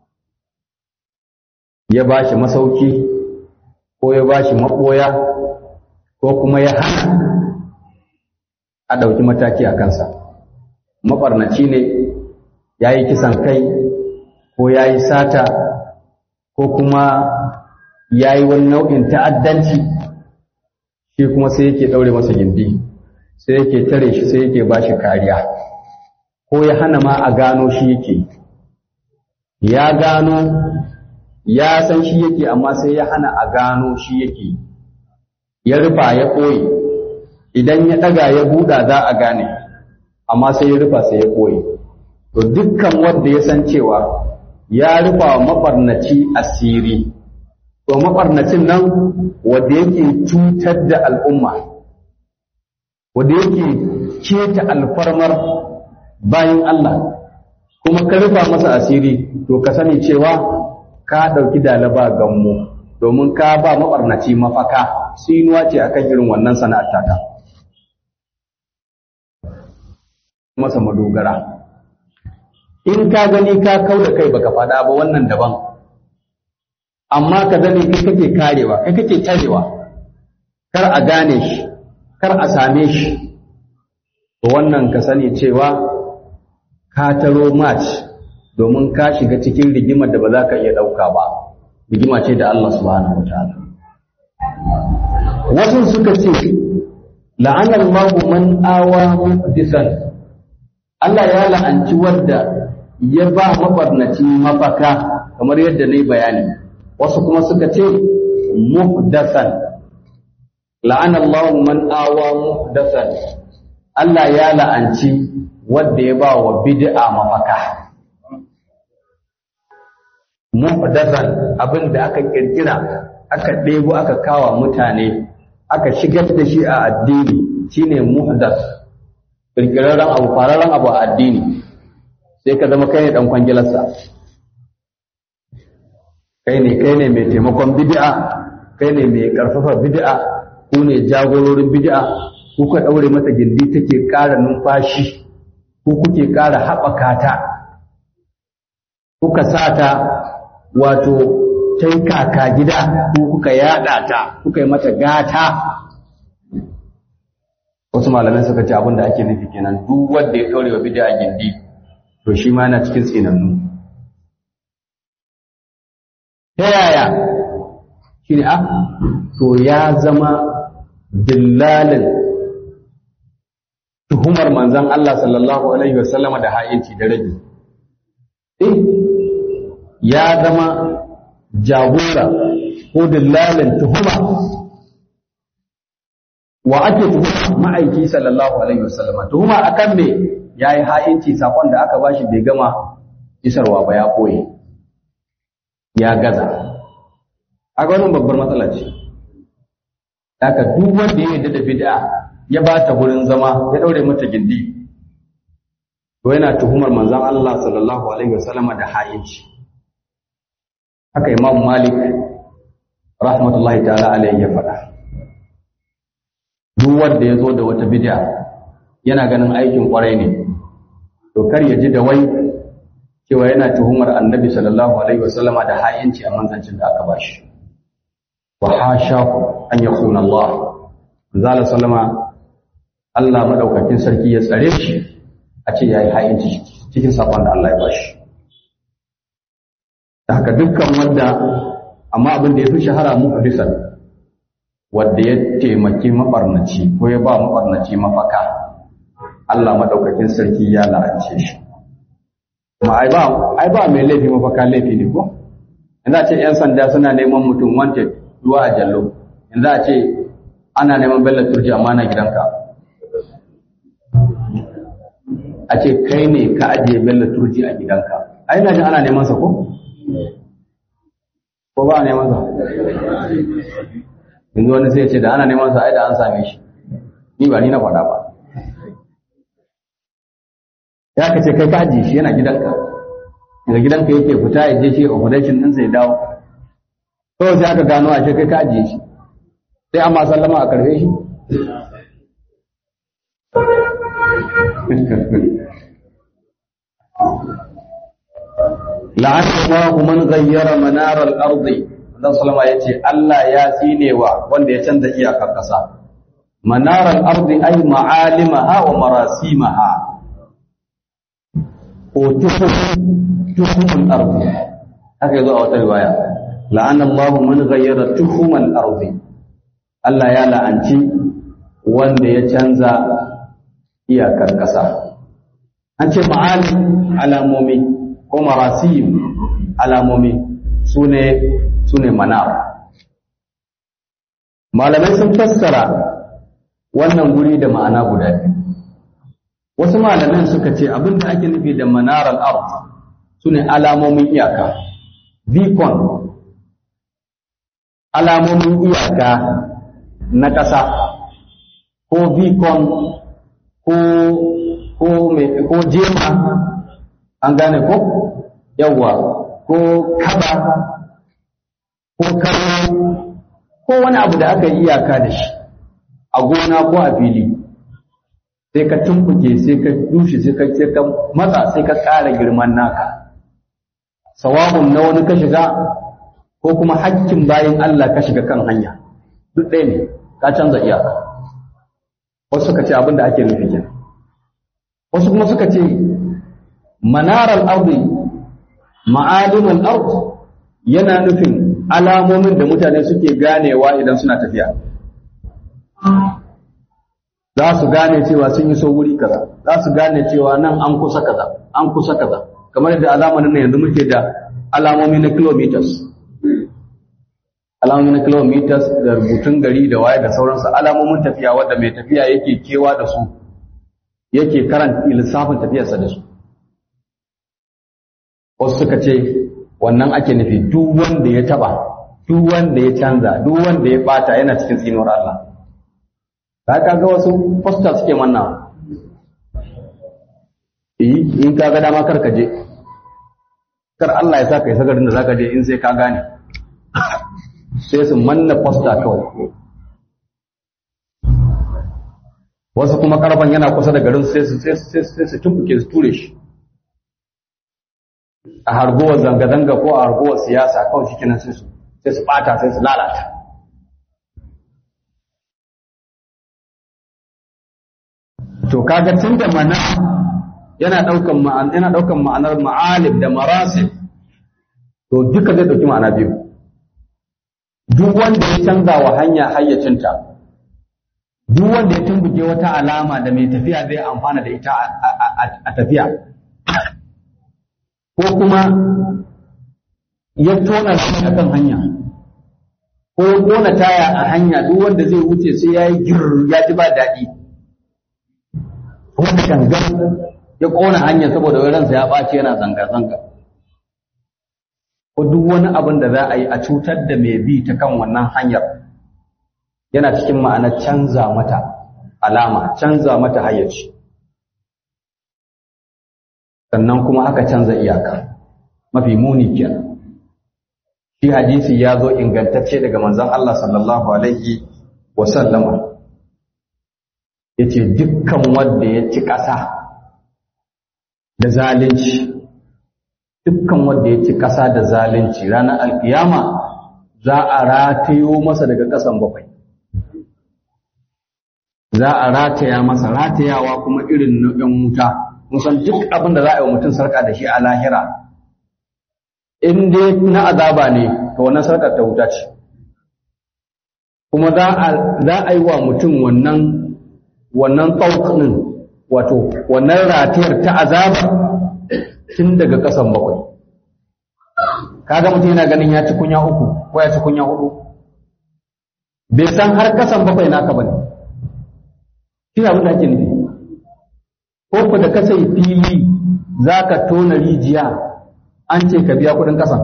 ya ba shi masauki ko ya ba shi maɓoya ko kuma ya hana a ɗauki mataki a kansa mabarnaci ne ya yi kisan kai ko ya yi sata ko kuma ya yi wani nau'in ta'addanci shi kuma sai yake ɗaure masa gindi sai yake tare shi sai yake ba shi kariya ko ya hana ma a gano shi yake ya gano ya san shi yake amma sai ya hana a gano shi yake ya rufa ya ɓoye idan ya ɗaga ya buɗa za a gane amma sai ya rufa sai ya ɓoye to dukkan wanda ya san cewa ya rufa wa maɓarnaci asiri to maɓarnacin nan wanda yake cutar da al'umma wanda yake keta alfarmar bayan Allah kuma ka rufa masa asiri to ka sani cewa ka ɗauki dalaba gammu domin ka ba maɓarnaci mafaka sinuwa ce akan irin wannan sana'ar taka masa madogara in ka gani ka kau da kai baka faɗa ba wannan daban amma ka zane kai kake karewa kai kake tarewa kar a gane shi kar a same shi to wannan ka sani cewa ka taro match domin ka shiga cikin rigimar da ba za ka iya ɗauka ba rigima ce da Allah subhanahu wa ta'ala wasu suka ce la'anar mahu man awa muhdisan Allah ya la'anci wadda ya ba mabarnaci mafaka kamar yadda na yi bayani wasu kuma suka ce muhdasan la'anar mahu man awa muhdasan Allah ya la'anci wadda ya ba wa bid'a mafaka muhdathan abin da aka kirkira aka ɗebo aka kawa mutane aka shigar da shi a addini shine muhdath kirkirarren abu fararen abu a addini sai ka zama kai ne dan kwangilarsa kai ne kai ne mai taimakon bid'a kai ne mai karfafa bid'a ku ne jagororin bid'a ku ka daure mata gindi take ƙara numfashi ku kuke ƙara haɓaka ta kuka sa ta wato tai kaka gida ko kuka yada ta kuka yi mata gata wasu malamai suka ce abin da ake nufi kenan duk wanda ya kaure wa bid'a gindi to shi ma yana cikin tsinannu ta yaya shi ne ah to ya zama dillalin tuhumar manzon Allah sallallahu alaihi wasallama da ha'inci da rage eh ya zama jagora ko dillalin tuhuma wa ake tuhuma ma'aiki sallallahu alaihi wasallama tuhuma akan me yayi ha'inci sakon da aka bashi bai gama isarwa ba ya koye ya gaza a wannan babbar matsala ce haka duk wanda ya yarda da bid'a ya ba ta gurin zama ya daure mata gindi to yana tuhumar manzon Allah sallallahu alaihi wasallama da ha'inci haka imam malik rahmatullahi ta'ala alaihi ya faɗa duk wanda ya zo da wata bid'a yana ganin aikin kwarai ne to kar ya ji da wai cewa yana tuhumar annabi sallallahu alaihi wasallama da ha'inci a manzancin da aka bashi wa hashahu an yakuna Allah manzala sallama Allah madaukakin sarki ya tsare shi a ce yayi ha'inci cikin sakon da Allah ya bashi da haka dukkan wanda amma abin da ya fi shahara mu hadisan wanda ya taimaki mabarnaci ko ya ba mabarnaci mafaka Allah madaukakin sarki ya la'ance shi kuma ai ba ai ba mai laifi mafaka laifi ne ko yanzu a ce yan sanda suna neman mutum wanted ruwa a jallo yanzu a ce ana neman bello turji amma na gidanka a ce kai ne ka ajiye bello turji a gidanka ai na jin ana neman sa ko ko ba a neman sa yanzu wani sai ya ce da ana neman sa ai da an same shi ni ba ni na faɗa ba ya ka ce kai ka ajiye shi yana gidanka daga gidanka yake fita ya je shi operation din sai dawo kawai sai aka gano a ce kai ka ajiye shi sai amma sallama a karfe shi la'ana Allahu man ghayyara manar al-ard dan sallama yace Allah ya tsinewa wanda ya canza iyakar kasa manar al-ard ay ma'alimaha wa marasimaha ko tuhum al-ard haka yazo a wata riwaya la'ana Allahu man ghayyara tuhum al-ard Allah ya la'anci wanda ya canza iyakar kasa an ce ma'alim alamomi ko marasim alamomi su ne manar malamai sun fassara wannan guri da ma'ana guda biyu wasu malamai suka ce abinda ake nufi da manar al'ard su ne alamomin iyaka beacon alamomin iyaka na ƙasa ko beacon ko ko jema an gane ko yawwa ko kaba ko karo ko wani abu da aka yi iyaka da shi a gona ko a fili sai ka tumbuke sai ka dushe sai ka sai ka matsa sai ka ƙara girman naka sawabun na wani ka shiga ko kuma hakkin bayan Allah ka shiga kan hanya duk ɗaya ne ka canza iyaka wasu suka ce abin da ake nufi kenan wasu kuma suka ce manarar ardi ma'alimin ard yana nufin alamomin da mutane suke ganewa idan suna tafiya za su gane cewa sun yi so wuri kaza za su gane cewa nan an kusa kaza an kusa kaza kamar yadda a zamanin nan yanzu muke da alamomi na kilometers alamomi na kilometers da rubutun gari da waye da sauransu alamomin tafiya wadda mai tafiya yake kewa da su yake karanta lissafin tafiyarsa da su wasu suka ce wannan ake nufi duk wanda ya taba duk wanda ya canza duk wanda ya bata yana cikin tsinuwar Allah ka kaga wasu poster suke manna in ka ga dama kar ka je kar Allah ya sa ka isa garin da zaka je in sai ka gane sai su manna poster kawai wasu kuma karfan yana kusa da garin sai su sai su tumbuke su ture shi a hargowar zanga-zanga ko a hargowar siyasa kawai shi kenan sai su sai su bata sai su lalata to kaga tun da mana yana daukan ma'ana yana daukan ma'anar ma'alib da marasib to duka zai dauki ma'ana biyu duk wanda ya canza wa hanya hayyacinta duk wanda ya tumbuke wata alama da mai tafiya zai amfana da ita a tafiya ko kuma ya tona shi a kan hanya ko ya kona taya a hanya duk wanda zai wuce sai ya yi gir ya ji ba daɗi wanda gangan ya kona hanya saboda wai ransa ya ɓaci yana zanga-zanga ko duk wani abin da za a yi a cutar da mai bi ta kan wannan hanyar yana cikin ma'anar canza mata alama canza mata hayyaci sannan kuma aka canza iyaka mafi muni kenan shi hadisi ya zo ingantacce daga manzon Allah sallallahu alaihi wa sallama yace dukkan wanda ya ci ƙasa da zalunci dukkan wanda ya ci ƙasa da zalunci ranar alkiyama za a ratayo masa daga ƙasan bakwai za a rataya masa ratayawa kuma irin na ɗan wuta musan duk abin da za a yi wa mutum sarka da shi a lahira in dai na azaba ne to wannan sarkar ta wuta ce kuma za a yi wa mutum wannan wannan ɗaukanin wato wannan ratayar ta azaba tun daga ƙasan bakwai kaga mutum yana ganin ya ci kunya uku ko ya ci kunya hudu bai san har ƙasan bakwai naka bane shi abin da ake nufi ko ku da ka sai fili za ka tona rijiya an ce ka biya kuɗin ƙasan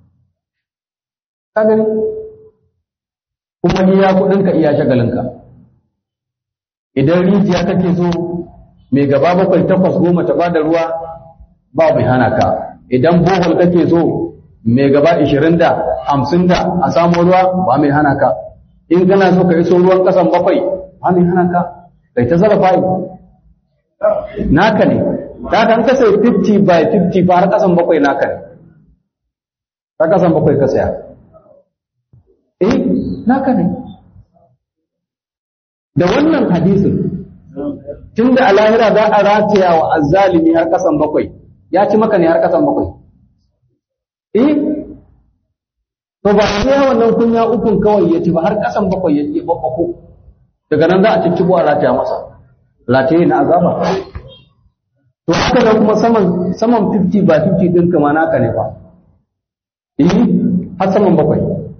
ka gani kuma iya kuɗinka iya shagalinka idan rijiya kake so mai gaba bakwai takwas goma ta bada ruwa ba mai hana ka idan bohol kake so mai gaba ishirin da hamsin da a samu ruwa ba mai hana ka in kana so ka iso ruwan kasan bakwai ba mai hana ka kai ta zarafa naka ne ta kan ka sai 50 by 50 fa har kasan bakwai naka ne ta kasan bakwai ka saya eh naka ne da wannan hadisin tun da a lahira za a rataya wa azzalimi har kasan bakwai ya ci maka ne har kasan bakwai eh to ba sai wannan kunya ukun kawai ya ci ba har kasan bakwai ya ke babbako daga nan za a ciccibo a rataya masa rataye na azaba to haka da kuma saman saman 50 ba 50 din kama naka ne fa eh har saman bakwai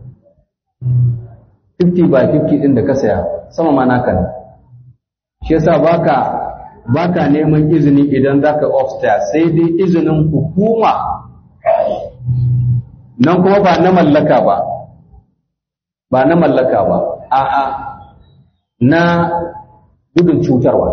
50 by 50 din da ka saya sama ma naka ne shi yasa baka baka neman izini idan zaka upstairs sai dai izinin hukuma nan kuma ba na mallaka ba ba na mallaka ba a'a na gudun cutarwa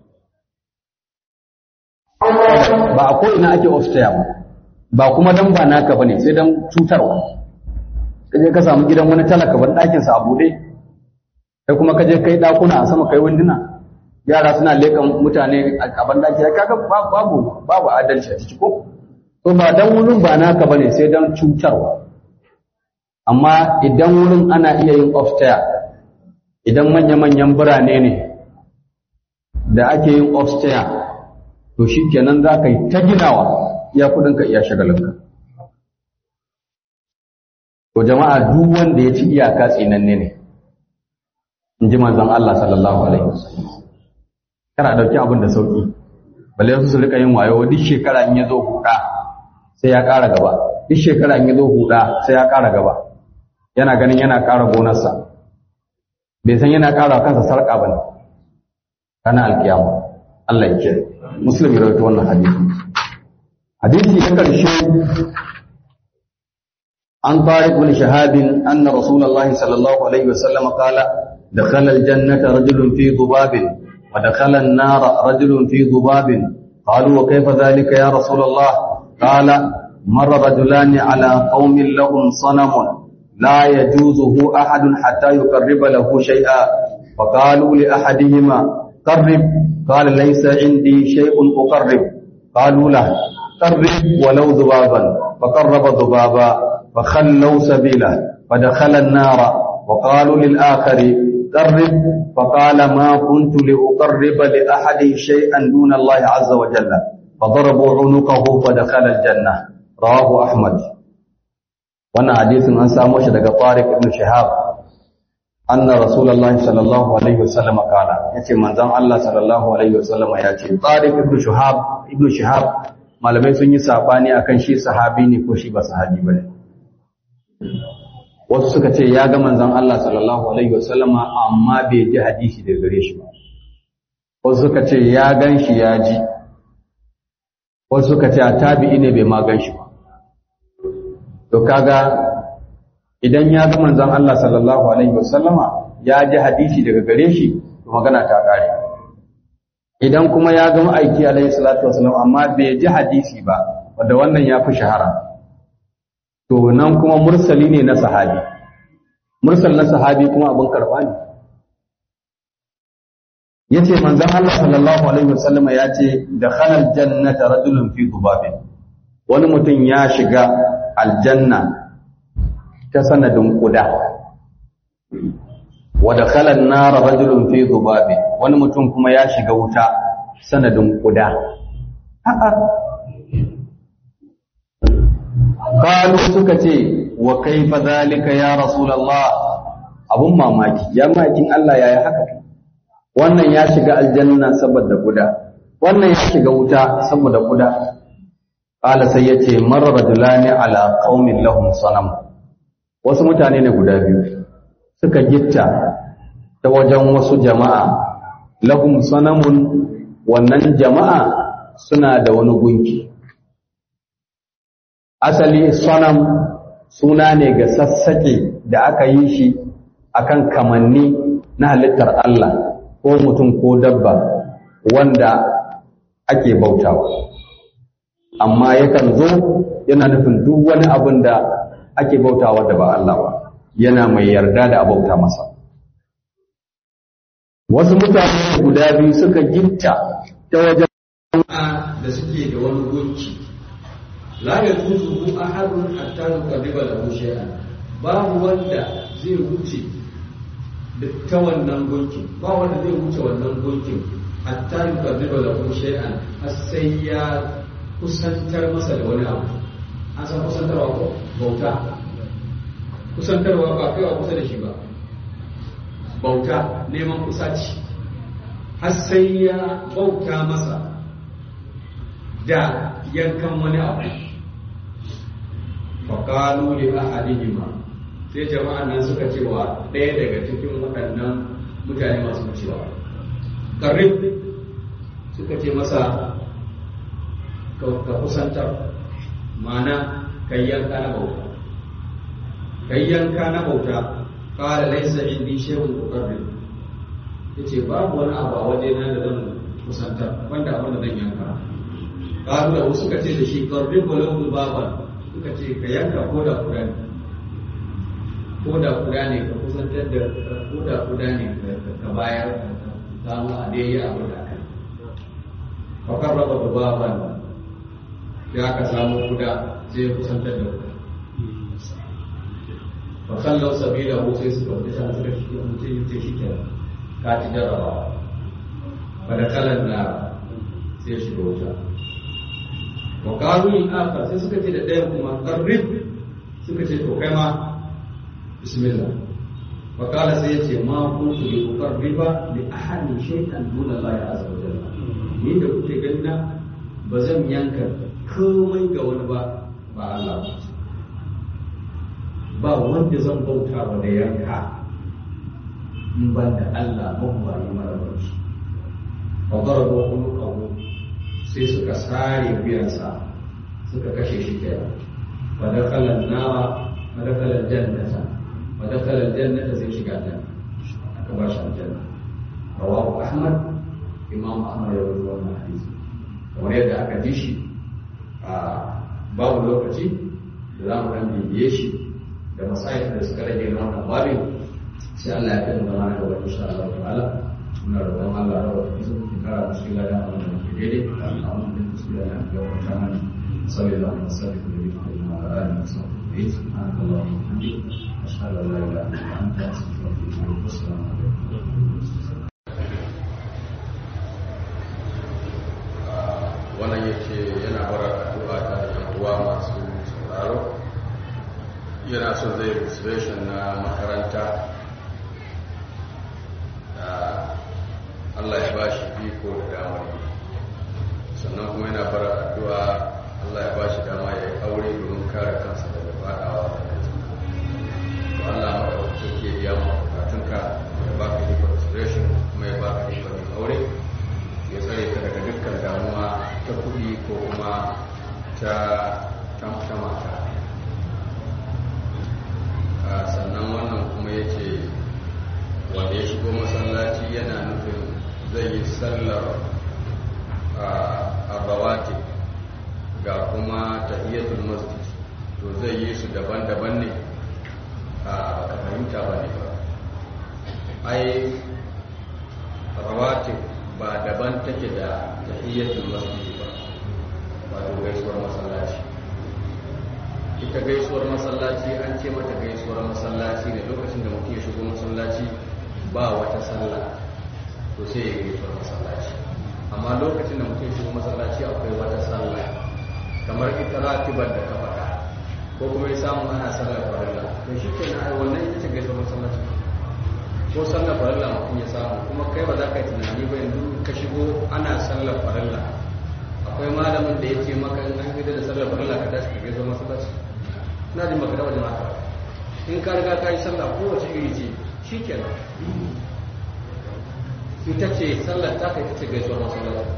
ba a ko'ina ake upstairs ba ba kuma dan ba naka bane sai dan cutarwa kaje ka samu gidan wani talaka ban ɗakin sa a buɗe kai kuma kaje kai ɗakuna a sama kai winduna yara suna leƙan mutane a ban ɗaki kaga babu babu adalci a ciki ko to ba dan wurin ba naka bane sai dan cutarwa amma idan wurin ana iya yin upstairs idan manya-manyan birane ne da ake yin upstairs to shikenan za ka yi ta ginawa iya kudinka iya shagalinka To jama'a duk wanda ya ci iyaka tsinanne ne, in ji manzon Allah sallallahu Alaihi wasallam. Kana ɗauki abin da sauƙi, balle su su rika yin wayo duk shekara in ya zo huɗa sai ya ƙara gaba, duk shekara in ya zo huɗa sai ya ƙara gaba, yana ganin yana ƙara gonarsa, bai san yana ƙara kansa sarƙa ba ne, kana alƙiyama, Allah ya ce, Musulmi rawaito wannan hadisi. Hadisi na ƙarshe عن طارق بن شهاب أن رسول الله صلى الله عليه وسلم قال دخل الجنة رجل في ضباب ودخل النار رجل في ضباب قالوا وكيف ذلك يا رسول الله قال مر رجلان على قوم لهم صنم لا يجوزه أحد حتى يقرب له شيئا فقالوا لأحدهما قرب قال ليس عندي شيء أقرب قالوا له قرب ولو ذبابا فقرب ذبابا فخلوا سبيله فدخل النار وقالوا للآخر قرب فقال ما كنت لأقرب لأحد شيئا دون الله عز وجل فضربوا عنقه فدخل الجنة رواه أحمد وانا حديث عن ساموش دقى طارق بن شهاب أن رسول الله صلى الله عليه وسلم قال يتي من زم الله صلى الله عليه وسلم يتي طارق بن شهاب ابن شهاب malamai sun yi sabani akan shi sahabi ne ko shi ba sahabi bane wasu suka ce ya ga manzon Allah sallallahu alaihi wasallama amma bai ji hadisi daga gare shi ba wasu suka ce ya gan shi ya ji wasu suka ce a tabi'i ne bai ma gan shi ba to kaga idan ya ga manzon Allah sallallahu alaihi wasallama ya ji hadisi daga gare shi to magana ta kare idan kuma ya ga ma'aiki alaihi salatu wasallam amma bai ji hadisi ba wanda wannan ya fi shahara to nan kuma mursali ne na sahabi mursal na sahabi kuma abin karɓa ne yace manzon Allah sallallahu alaihi wasallam ya ce da khalal jannata rajulun fi dhubabin wani mutum ya shiga aljanna ta sanadin kuda wa da khalal nar rajulun fi dhubabin wani mutum kuma ya shiga wuta sanadin kuda a'a Kalu suka ce wa kaifa zalika ya Rasulullah abun mamaki ya makin Allah yaya haka wannan ya shiga aljanna saboda guda wannan ya shiga wuta saboda guda qala sai yace marra rajulani ala qaumin lahum sanam wasu mutane ne guda biyu suka gitta ta wajen wasu jama'a lahum sanamun wannan jama'a suna da wani gunki asali sonam suna ne ga sassaƙe da aka yi shi akan kamanni na halittar Allah ko mutum ko dabba wanda ake bautawa amma yakan zo yana nufin duk wani abin da ake bautawa da ba Allah ba yana mai yarda da abauta masa wasu mutane guda biyu suka gitta ta wajen da suke da wani gunki la yajuzu ahadun hatta yuqarriba lahu shay'an babu wanda zai wuce ta wannan gunkin ba wanda zai wuce wannan gunkin hatta yuqarriba lahu shay'an har sai ya kusantar masa da wani abu an san kusantarwa ko bauta kusantarwa ba kai wa kusa da shi ba bauta neman kusaci har sai ya bauta masa da yankan wani abu faƙalu li ahadihima sai jama'an nan suka ce wa ɗaya daga cikin waɗannan mutane masu wucewa ƙarrib suka ce masa ka kusantar mana kai yanka na bauta kai yanka na bauta ƙara laisa indi shehun ƙarrib ya ce babu wani abu a waje na da zan kusantar wanda abin da zan yanka ƙaru da suka ce da shi ƙarrib walau baban suka ce ka yanka ko da kuda ne ko da kuda ne ka kusantar da ko da kuda ne ka bayar ka samu a dai abin da aka yi fakar raba da baban ya ka samu kuda sai ya kusantar da kuda fa kallau sabila ko sai suka wuce sana suka shi mutum yace shi ke ka ci jarabawa fa da kalan na sai shi wuta wa qalu in akhar sai suka ce da ɗayan kuma qarrib suka ce to kai ma bismillah fa qala sai yace ma kuntu li uqarriba li ahadin shay'an dun Allah azza wa jalla ni da kuke ganna ba zan yanka komai ga wani ba ba Allah ba ba wanda zan bauta wa da yanka in ban da Allah ba yi mara barci fa darabu quluqahu sai suka sare wuyansa suka kashe shi kenan wa dakhala an-nara wa dakhala al-jannata wa dakhala al-jannata sai shiga ta aka ba shi aljanna rawahu ahmad imam ahmad ya rawaito wannan hadisi kamar yadda aka ji shi a babu lokaci da za mu dan bibiye shi da masayin da suka rage na wannan babin sai Allah ya kai mu zama na gaba insha Allah ta'ala muna roƙon Allah ya rawa su kara musu lada a wannan daidai a wannan da su da ya wata mana sallallahu alaihi wasallam da yake da ma'ana da sauƙi subhanallahi wa bihamdihi ashhadu an la ilaha illa anta astaghfiruka wa atubu ilaik wannan yake yana bara addu'a ta da yan uwa masu sauraro yana son zai registration na makaranta da Allah ya ba shi biko da damar sannan kuma yana bara addu'a Allah ya ba shi dama ya yi aure domin kare kansa daga fadawa da to Allah maɗaukaki ke biya ma bukatunka ya ba ka ikon registration kuma ya ba ka ikon yin aure ya tsare ka daga dukkan damuwa ta kuɗi ko kuma ta ta mata sannan wannan kuma ya ce wanda ya shigo masallaci yana nufin zai yi sallar arrawati ga kuma tahiyatul masjid to zai yi su daban-daban ne a baka fahimta ba ne ba ai rawatib ba daban take da tahiyyatul masjid ba wato gaisuwar masallaci ita gaisuwar masallaci an ce mata gaisuwar masallaci ne lokacin da mutum ya shigo masallaci ba wata sallah to sai ya gaisuwar masallaci amma lokacin da mutum ya shigo masallaci akwai wata sallah kamar ita ratibar da ka faɗa ko kuma ya samu ana sallar farilla to shi ke na wannan ita ce gaisuwar masallaci ko sallar farilla mutum ya samu kuma kai ba za ka yi tunani ba yanzu ka shigo ana sallar farilla akwai malamin da ya ce maka in an gida da sallar farilla ka tashi ka gaisuwar masallaci na jin maka taba jama'a in ka riga ka yi sallah kowace iri ce shi kenan ita ce sallar ta ita ce gaisuwar masallaci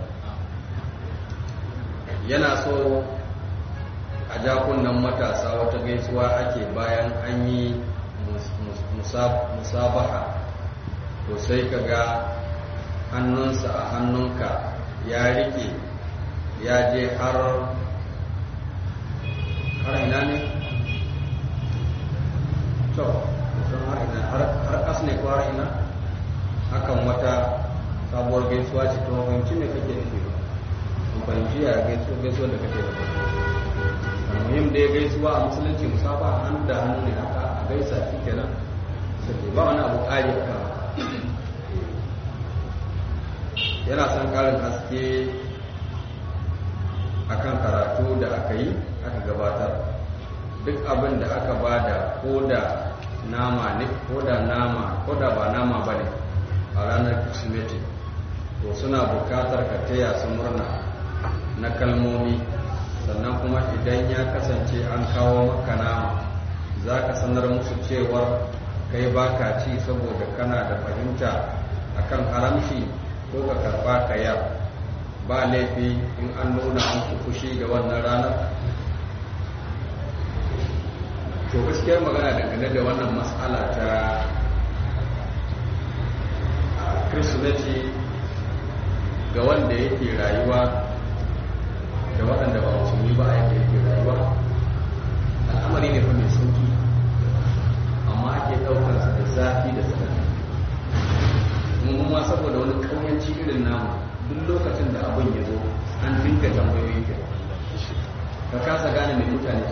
yana so a jakunan matasa wata gaisuwa ake bayan an yi musabaha to sai ka ga hannunsa a hannunka ya rike ya je har har ina ne? to har ina har kas ne ko har ina hakan wata sabuwar gaisuwa ce to fahimci ne kake nufi ba fahimci ya gaisuwa da kake nufi muhim da ya gaisuwa a musulunci musafa hannu da hannu ne haka a gaisa shi kenan sai ba wani abu ƙari a kan yana son ƙarin haske akan karatu da aka yi aka gabatar duk abin da aka bada ko da nama ne ko da nama ko da ba nama ba ne a ranar kirsimeti to suna bukatar ka taya su murna na kalmomi sannan kuma idan ya kasance an kawo maka nama za ka sanar musu cewar kai baka ci saboda kana da fahimta akan haramci ko ka karba ka yar ba laifi in an nuna muku fushi da wannan ranar to gaskiyar magana dangane da wannan matsala ta kirsimeti ga wanda yake rayuwa da waɗanda ba musulmi ba a yadda yake rayuwa al'amari ne fa mai sauki amma ake ɗaukarsa da zafi da tsanani mun ma saboda wani ƙauyanci irin namu duk lokacin da abin ya zo an dinga tambayoyi ke ka kasa gane mai mutane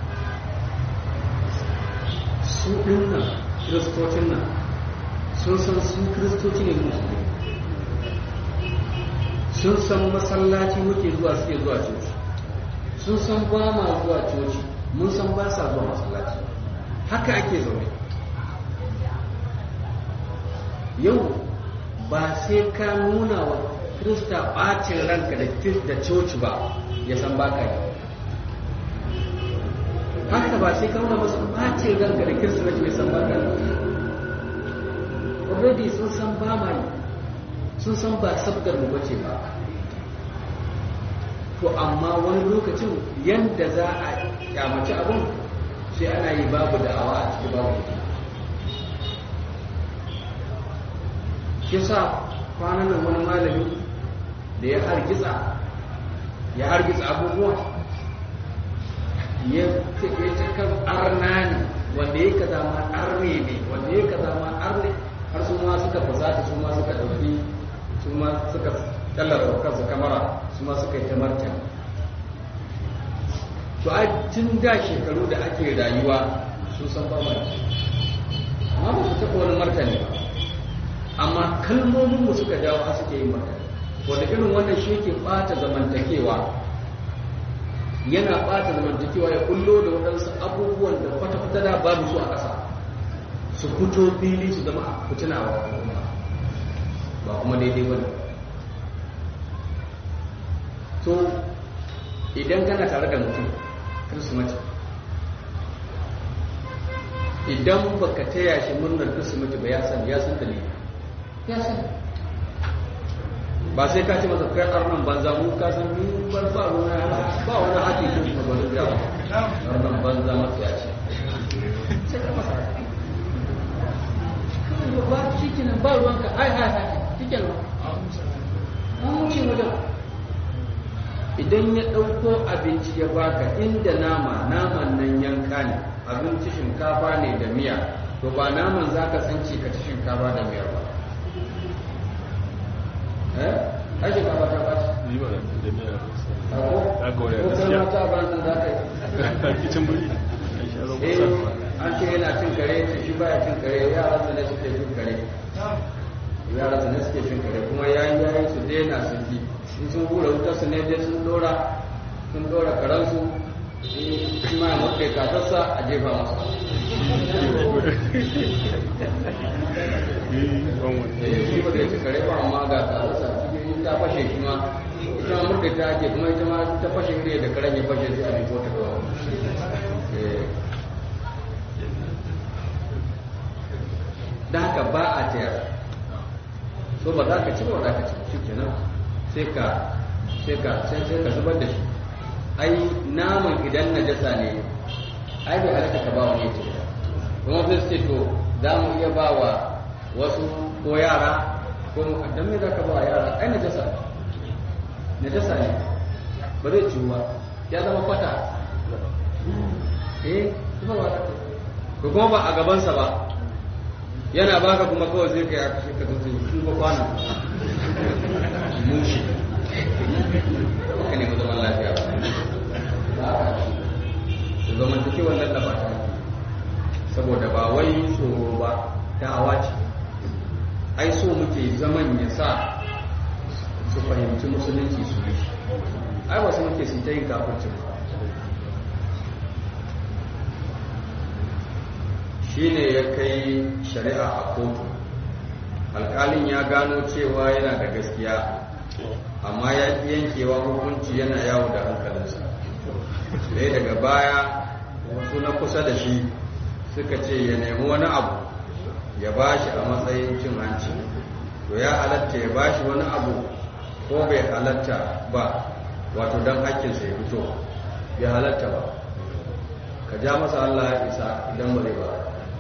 su ɗin nan kiristocin nan sun san su kiristoci ne musulmi sun san masallaci muke zuwa suke zuwa coci sun san ba ma zuwa coci mun san ba sa zuwa masallaci haka ake zaune yau ba sai ka nuna wa krista ɓacin ranka da coci ba ya san ba ka yi haka ba sai ka nuna masu ɓacin ranka da kirsimeti ya san ba ka yi already sun san ba ma yi sun san ba sabgar mu bace ba to amma wani lokacin yadda za a kyamaci abin sai ana yi babu da'awa a cikin babu hikima shi sa kwanan nan wani malami da ya hargitsa ya hargitsa abubuwa ya ce kan arna ne wanda ya kaza ma arne ne wanda ya kaza ma arne har su ma suka fasata su ma suka ɗauki su ma suka tallar kansu kamara su ma suka yi ta martani to a tun da shekaru da ake rayuwa su san ba mai amma ba su taɓa wani martani ba amma kalmomin mu suka jawo a suke yin martani wanda irin wannan shi yake ɓata zamantakewa yana ɓata zamantakewa ya kullo da waɗansu abubuwan da kwata-kwata da babu su a ƙasa su fito fili su zama a fitina wa ba kuma daidai ba ne to idan kana tare da mutum kirsimati idan baka taya shi murnar kirsimati ba ya san ya san dalili ya san ba sai ka ce masa kai arnan banza mu ka san ni ban ba ruwa ba wani haƙi ko kuma ba zai yawa arnan banza masu ya ce sai ka masa ba shi kenan ba ruwanka ai ai ai shi kenan an wuce wajen idan ya ɗauko abinci ya baka inda nama naman nan yanka ne abinci shinkafa ne da miya to ba naman za ka tsanci ka ci shinkafa da miyar ba eh ai shinkafa ta ba ci yi ba da miya ko Ya gaure ko gaskiya. kai ta ba za ka yi kicin buri a shi aro eh kusa an ce yana cin kare ce shi baya cin kare yaran sa ne suke cin kare yaran sa ne suke cin kare kuma yayi yayi su daina su ki in sun hura wutar su ne dai sun dora sun dora karan su in ma ya mutu kasarsa a jefa masa eh shi ba da ci kare ba amma ga kasarsa cikin ta fashe shi ma ita ma mutu ta ake kuma ita ma ta fashe ne da karen ya fashe sai a riko ta kawo eh da haka ba a tayar to ba za ka ci ba za ka ci shi kenan sai ka sai ka sai sai ka zubar da shi ai naman idan najasa ne ai bai halatta ka ba wani ya ce kuma sai su ce to za mu iya ba wa wasu ko yara ko mu dan me za ka ba wa yara ai najasa najasa ne ba zai ciwu ba ya zama kwata eh kuma ba ta ko kuma ba a gabansa ba yana baka kuma kawai sai kai aka shirka tutu shi ba kwana mushi haka ne mu zaman lafiya ba su zaman take wannan da ba ta saboda ba wai tsoro ba da'awa ce ai so muke zaman ya sa su fahimci musulunci su yi ai wasu muke su ta yin kafircin ba shi ne ya kai shari'a a kotu alkalin ya gano cewa yana da gaskiya amma ya ƙi yankewa hukunci yana yawo da hankalinsa sai daga baya wasu na kusa da shi suka ce ya nemi wani abu ya ba shi a matsayin cin hanci to ya halatta ya ba shi wani abu ko bai halatta ba wato don hakkinsa ya fito bai halatta ba ka ja masa Allah ya isa idan ba zai ba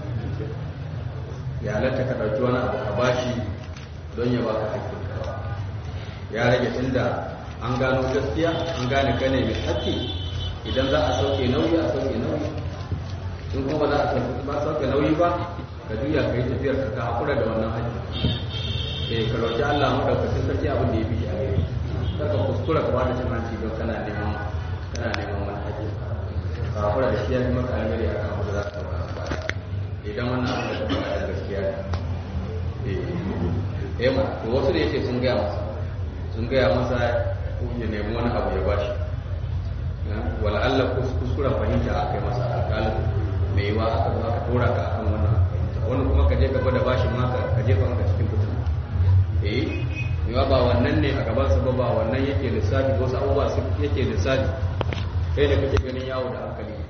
ya halatta ka ɗauki wani abu ka bashi don ya baka hakkin ka ya rage tunda an gano gaskiya an gane ka ne mai hakki idan za a sauke nauyi a sauke nauyi in kuma ba za a sauke ba sauke nauyi ba ka juya ka yi tafiyar ka ka haƙura da wannan hakki eh ka roƙi Allah madaukakin sarki abin da ya fi shi a gare kar ka kuskura ka bada cin hanci don kana neman kana neman wani hakki ka haƙura da shi ya fi maka alheri akan wanda za ka ɗauka baya idan wannan abin da ka faɗa da gaskiya ne eh ma to wasu da yake sun gaya masa sun gaya masa ya nemi wani abu ya bashi wala Allah kuskuren fahimta a kai masa alƙalin mai yiwa aka zo aka tora ka akan wannan fahimta wani kuma ka je ka gwada bashin maka ka jefa maka cikin fitina eh yiwa ba wannan ne a gaban sa ba ba wannan yake lissafi wasu abubuwa yake lissafi kai da kake ganin yawo da hankali